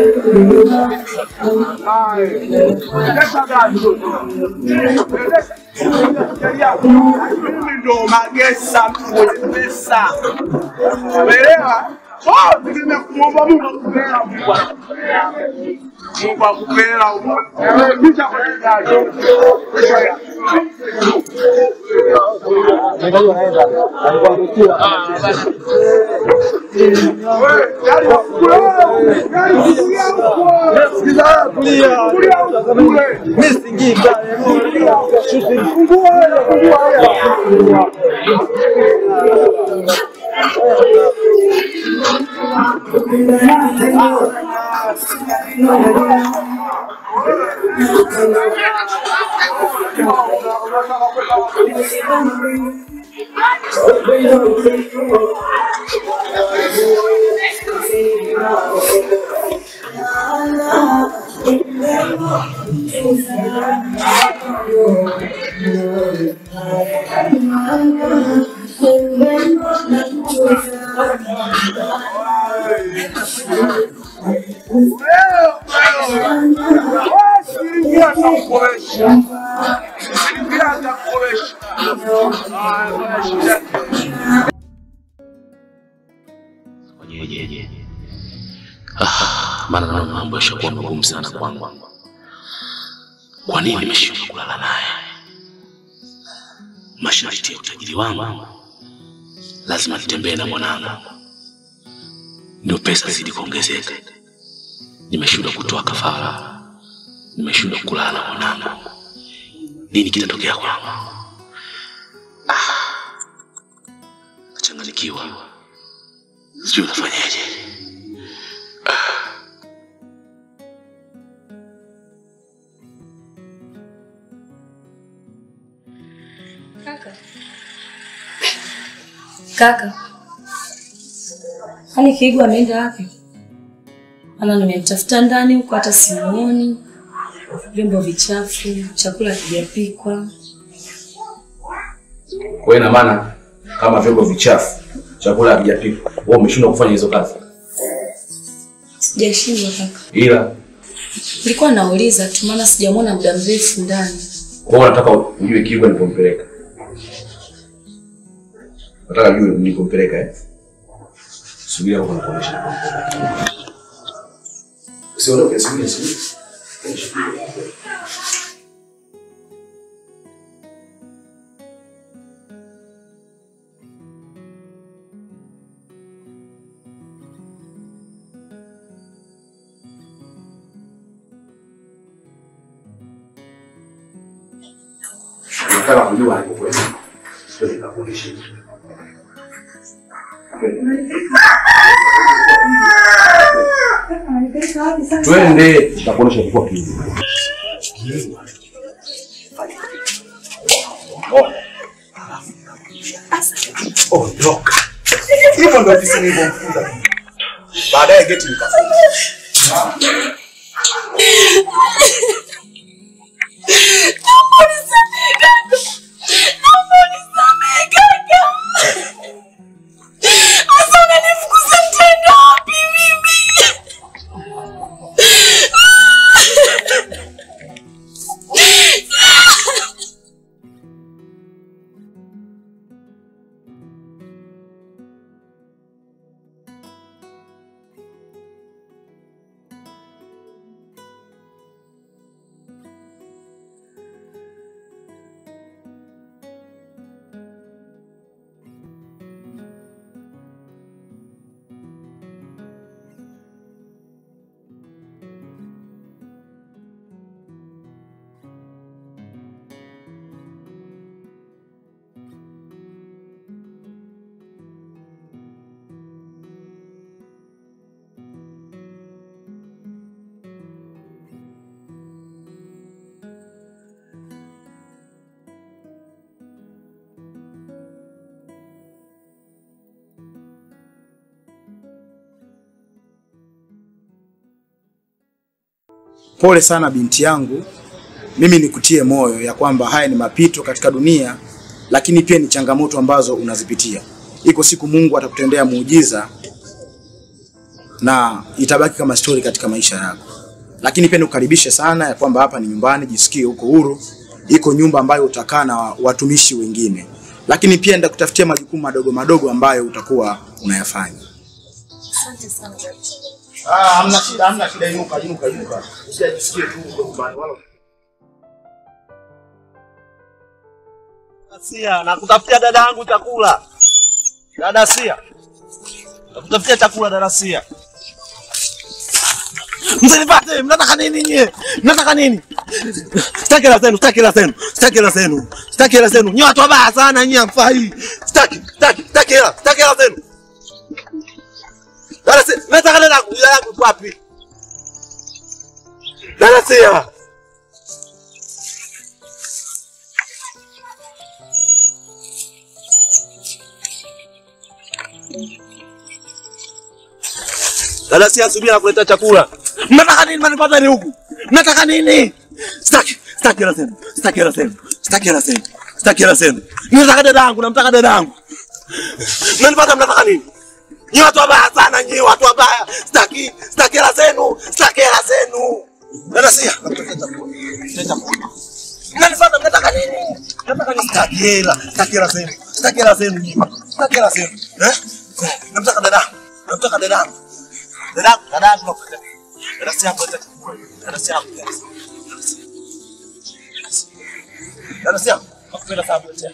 Hai. Kesha gani? Kesha Mimi ndo magesa, mtu mwenye pesa. Umeelewa? Oh, tegemea kumwomba Mungu akupea Mungu akupea. Mungu akupea. Ewe, Pisha kwenye gari. Pisha ya. Fanyeje? Ah, maana naona mambo yashakuwa magumu sana kwangu. Kwa nini nimeshindwa kulala naye? Masharti ya utajiri wangu lazima nitembee na mwanangu, ndio pesa zidi kuongezeka. Nimeshindwa kutoa kafara, nimeshindwa kulala na mwanangu. Nini kitatokea kwangu? Ah, nachanganyikiwa, sijui nafanyaje. Kaka. Kaka. Hani Kiigu ameenda wapi? Ana nimemtafuta ndani huko hata simuoni. Vyombo vichafu, chakula kijapikwa. Kwa hiyo ina maana kama vyombo vichafu, chakula hakijapikwa, wewe umeshindwa kufanya hizo kazi, Sijashindwa kaka. ila Nilikuwa nauliza tu maana sijamwona muda mrefu ndani. kwa hiyo nataka ujue Kigwa nilipompeleka. Nataka ujue nilipompeleka eh. Subiri hapo nakuonyesha. Usiondoke, subiri, subiri. Nataka kujua alipokwenda. Sio nikakuonyesha. Twende, nitakuonyesha kwa Kigwa. Ondoka. Hivyo ndio ofisi nilivyomfunga. Baadaye geti nikafunga. Pole sana binti yangu, mimi nikutie moyo ya kwamba haya ni mapito katika dunia, lakini pia ni changamoto ambazo unazipitia. Iko siku Mungu atakutendea muujiza na itabaki kama stori katika maisha yako, lakini pia nikukaribishe sana ya kwamba hapa ni nyumbani, jisikie uko huru iko nyumba ambayo utakaa na watumishi wengine, lakini pia nitakutafutia majukumu madogo madogo ambayo utakuwa unayafanya. Asante sana. Ah, hamna shida, hamna shida, inuka, inuka, inuka. Usijisikie tu uko nyumbani wala Sia, nakutafutia dada yangu chakula. Dada Sia. Nakutafutia chakula dada Sia. Msinipate, mnataka nini nyie? Mnataka nini? Sitaki hela zenu, sitaki hela zenu, sitaki hela zenu, sitaki hela zenu. Nyie watu wabaya sana nyie hamfai. Sitaki, sitaki, sitaki hela, sitaki hela zenu. Dada Sia, nataka dada yangu, dada yangu iko wapi? Dada Sia. Dada Sia, subiri nakuletea chakula. Mnataka nini mnanipata ni huku? Mnataka nini? Sitaki, sitaki hela zenu, sitaki hela zenu, sitaki hela zenu, sitaki hela zenu. Nataka dada yangu, namtaka dada yangu. Mnanipata mnataka nini? Nyi watu wabaya sana, nyi watu wabaya. Sitaki, sitaki hela zenu, sitaki hela zenu. Dada Sia, nakuletea chakula. Letea chakula. Mnanipata mnataka nini? Nataka nini? Sitaki hela, sitaki hela zenu, sitaki hela zenu, nyi. sitaki hela zenu. Eh? Namtaka dada yangu, namtaka dada yangu. Dadangu, dadangu nakuletea. Dada Sia, nakuletea chakula. Dada Sia, nakuletea. Dada Sia, nakupenda sana nakuletea.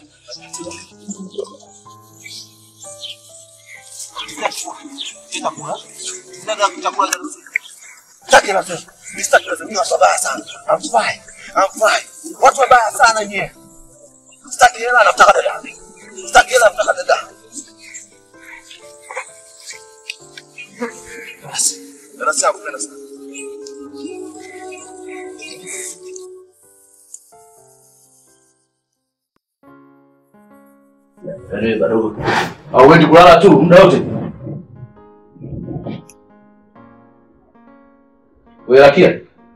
Chakula. Dada, chakula dada Sia. Sitaki hela zenu. Mimi sitaki hela zenu. Ni watu wabaya sana. Hamfai. Hamfai. Watu wabaya sana nyie. Sitaki hela, namtaka dada. Sitaki hela, namtaka dada. Basi. Dada Sia, nakupenda sana. Yaani bado hauendi kulala tu muda wote. Wewe Rakia.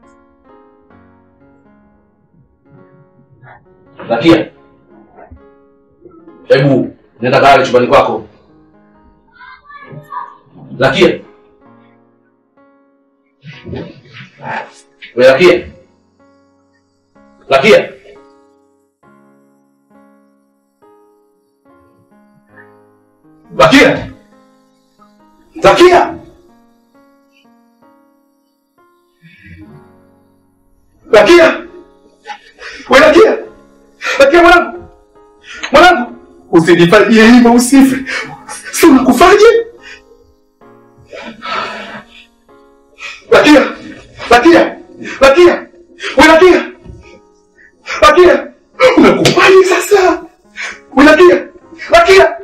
Rakia. Hebu nenda kale chumbani kwako. Rakia. Wewe Rakia. Rakia. Zakia! Zakia! Zakia! We Zakia! Zakia mwanangu! Mwanangu! Usinifanyie hivyo usife. Si unakufaje? Zakia! Zakia! Zakia! We Zakia! Zakia! Umekufaje sasa? We Zakia! Zakia!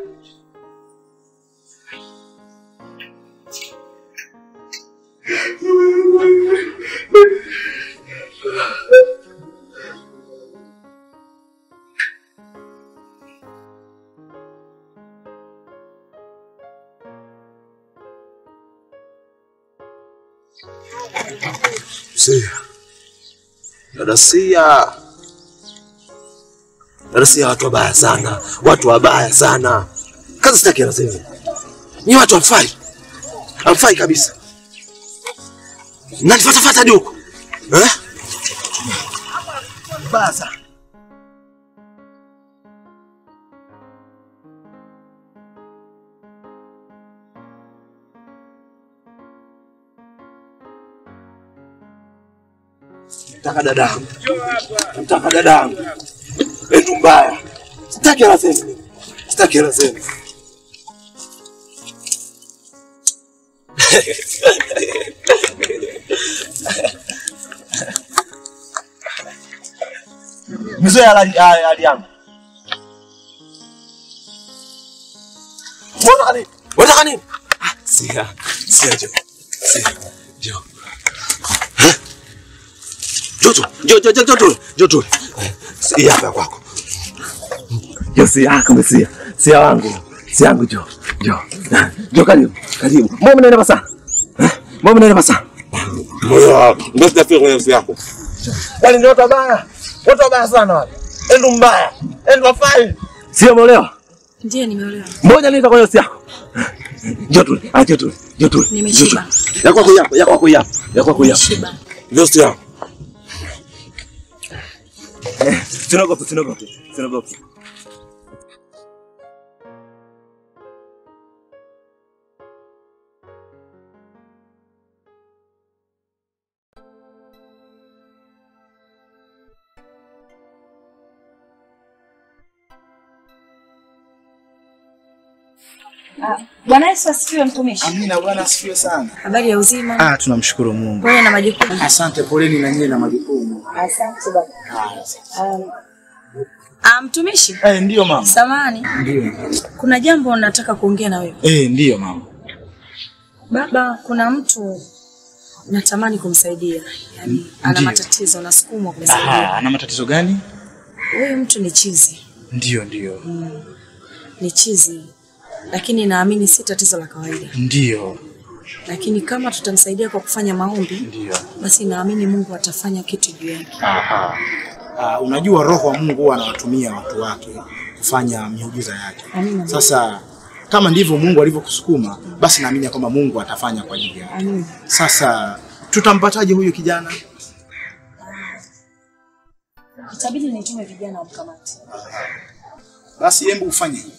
Sia. Dada Sia. Dada Sia, watu wabaya sana, watu wabaya sana. Kazi sitaki anasema. Ni watu hamfai. Hamfai kabisa. Mnanifuata fuata hadi huko. Eh? Baya sana. Nataka dadangu. Nataka dadangu. Endu mbaya. Sitaki hela zenu. Sitaki hela zenu. Mzee hali hali yangu. Unataka nini? Unataka nini? Ah, Sia, sia jo. Sia, jo. Joto, joto, joto, joto, joto. Sia hapa kwako. Jo, sia yako mesia. Sia wangu. Sia yangu jo. Jo. Jo karibu. Karibu. Mbona mnaenda basa? Eh? Mbona mnaenda basa? Moyo, ndio sitafika kwenye sia yako. Bali ndio watu wabaya. Watu wabaya sana wale. Endu mbaya. Endu wafai. Sio umeolewa? Ndiyo, nimeolewa. Mbona nita kwenye sia yako? Njoo tu. Ah, njoo tu. Njoo tu. Nimeshiba. Ya kwako yapo, ya kwako yapo. Ya kwako yapo. Nimeshiba. Ndio sio yako. Eh, Usiogope, usiogope, usiogope. Ah, Bwana Yesu asifiwe mtumishi. Amina, Bwana asifiwe sana. Habari ya uzima? Ah, tunamshukuru Mungu. Pole na majukumu. Asante, poleni na nyie na majukumu. Asante baba. Um, ah, mtumishi? Eh, ndiyo mama. Samani. Ndiyo. Kuna jambo nataka kuongea na wewe. Eh, ndiyo mama. Baba, kuna mtu natamani kumsaidia. Yaani ana Ndiyo. matatizo nasukumwa Aha, kumsaidia. ana matatizo gani? Huyu mtu ni chizi. Ndiyo, ndiyo. Mm. Ni chizi. Lakini naamini si tatizo la kawaida. Ndiyo. Lakini kama tutamsaidia kwa kufanya maombi, Ndiyo. basi naamini Mungu atafanya kitu juu yake. Aha. Ah, unajua roho wa Mungu huwa anawatumia watu wake kufanya miujiza yake. Amina. Sasa kama ndivyo Mungu alivyokusukuma, basi naamini ya kwamba Mungu atafanya kwa ajili yako. Amina. Sasa tutampataje huyu kijana? Itabidi nitume vijana wamkamate. Basi hebu ufanye hivi.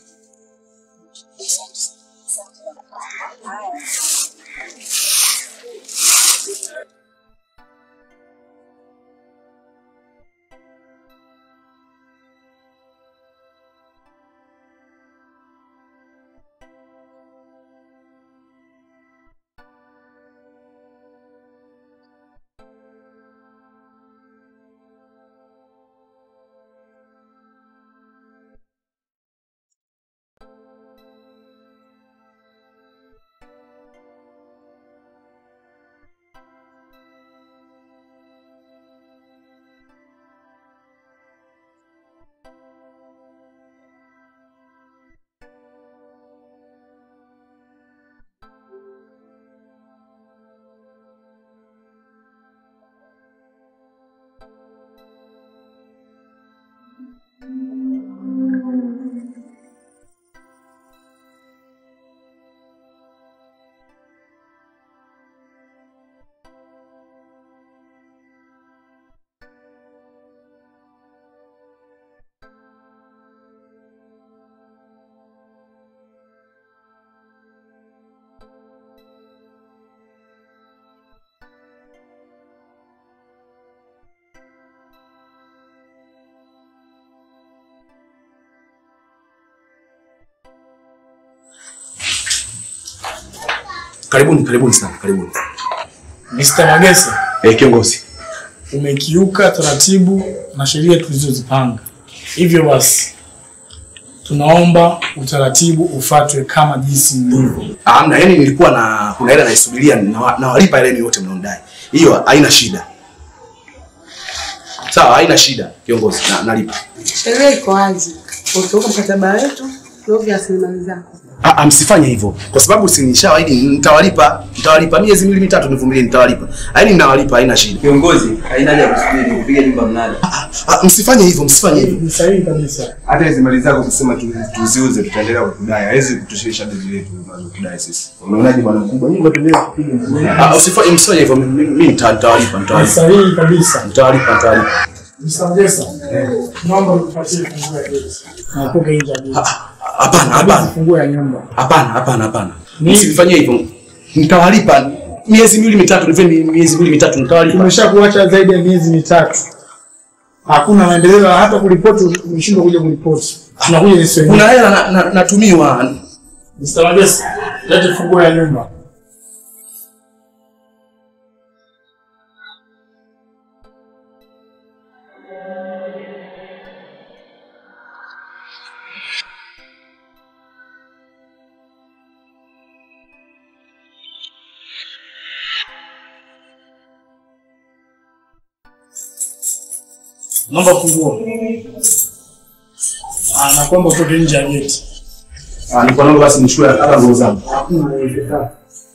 Karibuni, karibuni sana, karibuni. Mr. Magesa, Eh, kiongozi. umekiuka taratibu na sheria tulizozipanga. Hivyo basi, tunaomba utaratibu ufuatwe kama jinsi ulivyo. Amna, yani nilikuwa na kuna hela naisubiria na nawalipa ile yote mnaondai. Hiyo haina shida. Sawa, haina shida kiongozi, na, nalipa. Sheria iko wazi, ukiuka mkataba wetu ndio rasilimali zako. Ah, ah, msifanye hivyo kwa sababu si nishawaahidi nitawalipa, nitawalipa miezi miwili mitatu, nivumilie, nitawalipa. Yaani ninawalipa, haina shida. Kiongozi, haina haja ya kusubiri kupiga nyumba mnada. Ah, msifanye hivyo, msifanye hivyo. Ni sahihi kabisa. Hata hizi mali zako kusema tu, tuziuze tutaendelea kukudai. Hawezi kutushirisha deni letu tunazokudai sisi. Unaonaje bwana mkubwa? Nyumba tuendelee kupiga. Ah, usifanye msifanye hivyo, mimi mimi nita- nitawalipa, Ni nitawalipa. sahihi kabisa. Nitawalipa, nitawalipa. Mr. Magesa, naomba utupatie funguo ya geti. Na utoke nje ya geti. Hapana, hapana. Funguo ya nyumba. Hapana, hapana, hapana. Nini? Msifanye hivyo. Nitawalipa miezi miwili mitatu, nipe miezi miwili mitatu, nitawalipa. Tumeshakuacha zaidi ya miezi mitatu, hakuna maendeleo, hata kuripoti umeshindwa kuja kuripoti. Tunakuja sisi wenyewe. Kuna hela na- na- natumiwa. Mr. Magesa, lete funguo ya nyumba. Naomba funguo. Ah, nakuomba utoke nje ya geti. Ah, nilikuwa naomba basi nichukue hata nguo zangu. Hakuna uwezekano.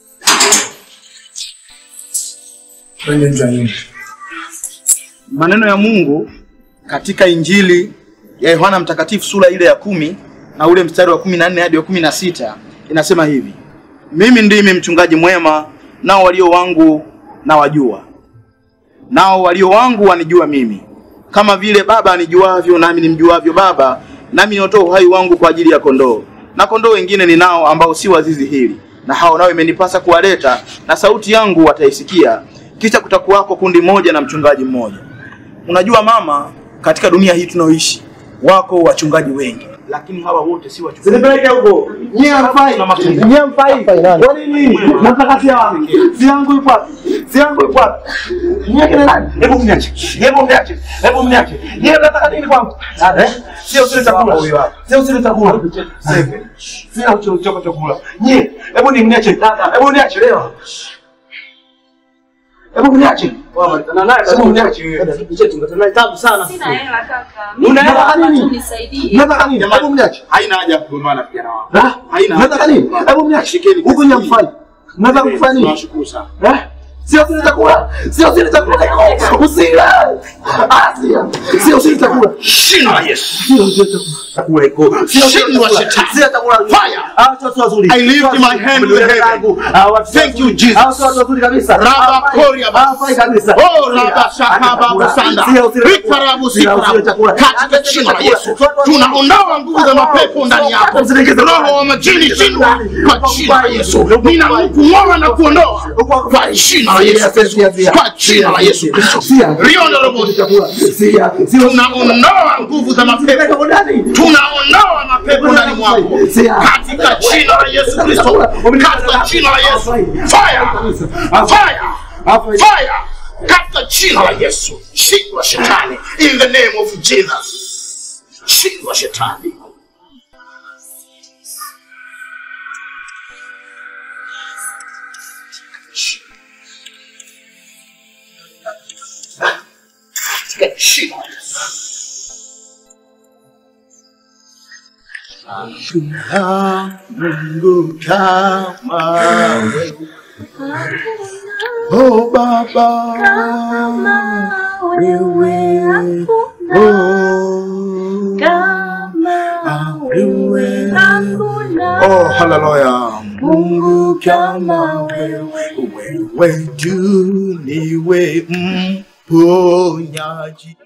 Twende nje ya nyumba. Maneno ya Mungu katika Injili ya Yohana Mtakatifu sura ile ya kumi na ule mstari wa kumi na nne hadi wa kumi na sita inasema hivi: mimi ndimi mchungaji mwema, nao walio wangu na wajua, nao walio wangu wanijua mimi, kama vile baba anijuavyo nami nimjuavyo baba, nami natoa uhai wangu kwa ajili ya kondoo. Na kondoo wengine ninao ambao si wa zizi hili, na hao nao imenipasa kuwaleta, na sauti yangu wataisikia. Kisha kutakuwako kundi moja na mchungaji mmoja. Unajua mama, katika dunia hii tunaoishi wako wachungaji wengi, lakini hawa wote si wachungaji. Zinipeleke huko. Nyie hamfai. Nyie hamfai. Kwa nini? Nataka si yangu. Si yangu ipo wapi? Si yangu ipo wapi? Nyie kina nani? Hebu mniache. Hebu mniache. Hebu mniache. Nyie mnataka nini kwangu? Eh? Sio usile chakula. Sio usile chakula. Sasa. Sina ucho choko chakula. Nyie, hebu ni mniache. Hebu niache leo. Hebu mniache. Hebu mniache. Tungetana tabu sana. Sina hela kaka. Unataka nini? Nisaidie. Unataka nini? Hebu mniache. Haina haja ya kugombana vijana wangu. Ha? Haina Unataka nini? Hebu mniache. Huko nyie mfanye. Mnataka kufanya nini? Tunashukuru sana. Eh? Sio usile chakula. Sio usile chakula. Usile. Ah, sio. Sio usile chakula. Jina la Yesu. Sio usile chakula. Chakula iko. Sio Shindi wa shetani. Sio chakula. Fire. Ah, sio sio wazuri. I lift my hand to heaven. Thank you, Jesus. Ah, sio wazuri kabisa. Raba koria baba. Hawafai kabisa. Oh, raba shakaba busanda. Sio usile chakula. Rikarabu Sio usile sikarabu. chakula. Katika jina la Yesu. Tunaondoa nguvu za mapepo ndani yako. Roho wa majini shindwa kwa jina la Yesu. Ninakung'oa na kuondoa kwa jina la Yesu Kristo. Kwa jina la Yesu Kristo. Riondo robo. Tunaondoa nguvu za mapepo. Tunaondoa mapepo ndani mwako. Katika jina la Yesu Kristo. Katika jina la Yesu. Fire. Fire. Fire. Katika jina la Yesu. Shindwa shetani. In the name of Jesus. Shindwa shetani. Katika jina la Yesu. Hakuna Mungu kama wewe. Oh Baba, wewe oh, wewe oh, haleluya. Mungu kama wewe, wewe tu niwe mponyaji.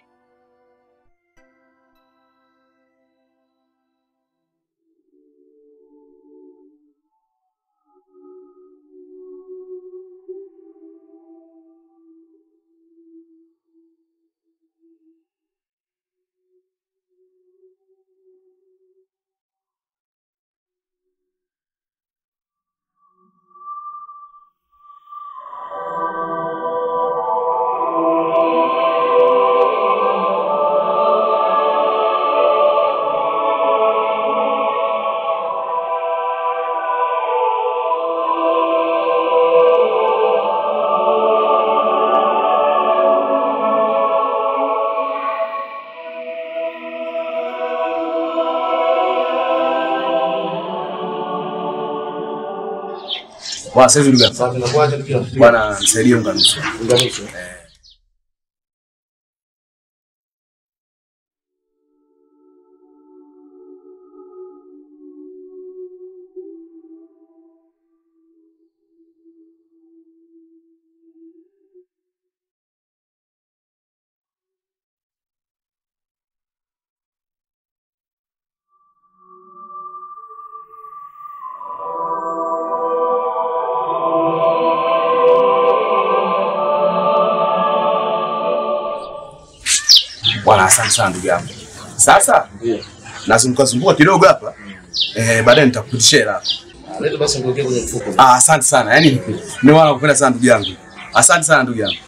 Bwana sasa hivi ndugu yangu. Bwana nisaidie unganisho. Unganisho. Eh. Bwana asante sana ndugu yangu. Sasa nazunguka zunguka kidogo hapa. Eh, baadaye nitakupitishia hela. Leta basi ngokea kwenye mfuko. Ah, asante sana. Yaani ni wana kupenda sana ndugu yangu. Asante sana ndugu yangu.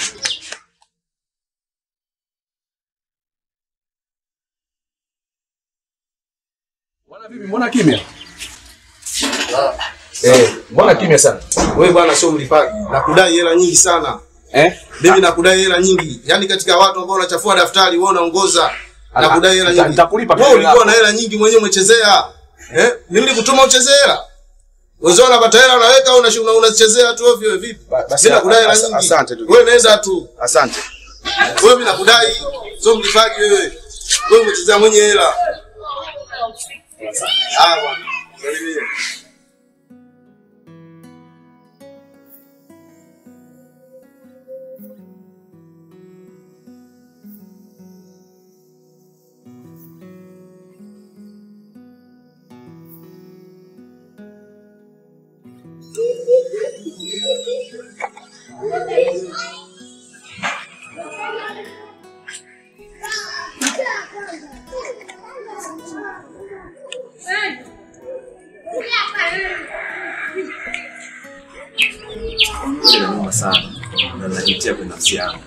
Bwana vipi, mbona kimya? Eh, mbona kimya sana? Wewe bwana sio mlipaji. Nakudai hela nyingi sana. Eh? Mimi nakudai hela nyingi. Yaani katika watu ambao wanachafua daftari wewe unaongoza. Nakudai hela nyingi. Nitakulipa Wewe ulikuwa na hela nyingi mwenyewe umechezea. Eh? Mimi nilikutuma uchezee hela. Wenzao wanapata hela unaweka au unashuna unachezea tu ovyo vipi? basi, Mimi nakudai hela as- nyingi. asante tu. Wewe nenda tu. Asante. Wewe mimi nakudai. Sio mlipaji wewe. Wewe umechezea mwenye hela. Ah bwana. Salimia. Ile inauma sana na najitia kwenye nafsi yangu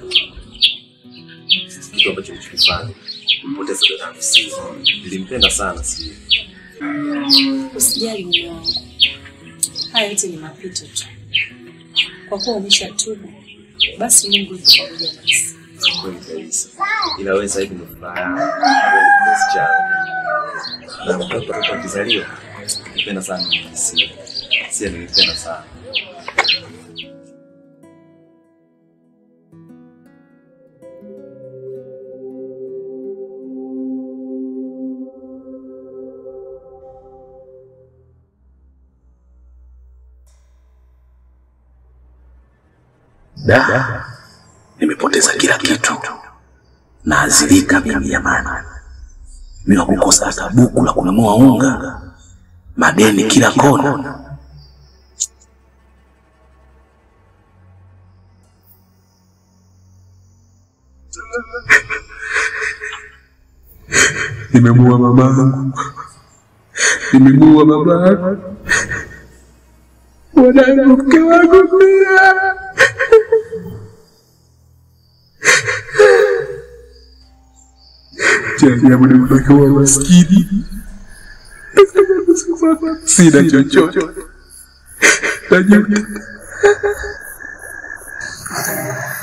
kitu ambacho nilichokifanya kupoteza dada yangu si nilimpenda sana si Usijali mume wangu, haya yote ni mapito tu. Kwa kuwa umeshatubu, basi Mungu yuko pamoja nasi. kweli kabisa ila wewe sasa hivi ndio furaha yangu wewe ni kipenzi changu na mtoto alikuwa akizaliwa nilipenda sana si si nilipenda sana Da, nimepoteza kila kitu, naazilika mimi jamani, bila kukosa hata buku la kununua unga, madeni kila kona. Nimemuua mamangu, nimemuua babangu, mwanangu, mke wangu pia. Cha ajabu nimebaki wa maskini, sina chochote, najuta.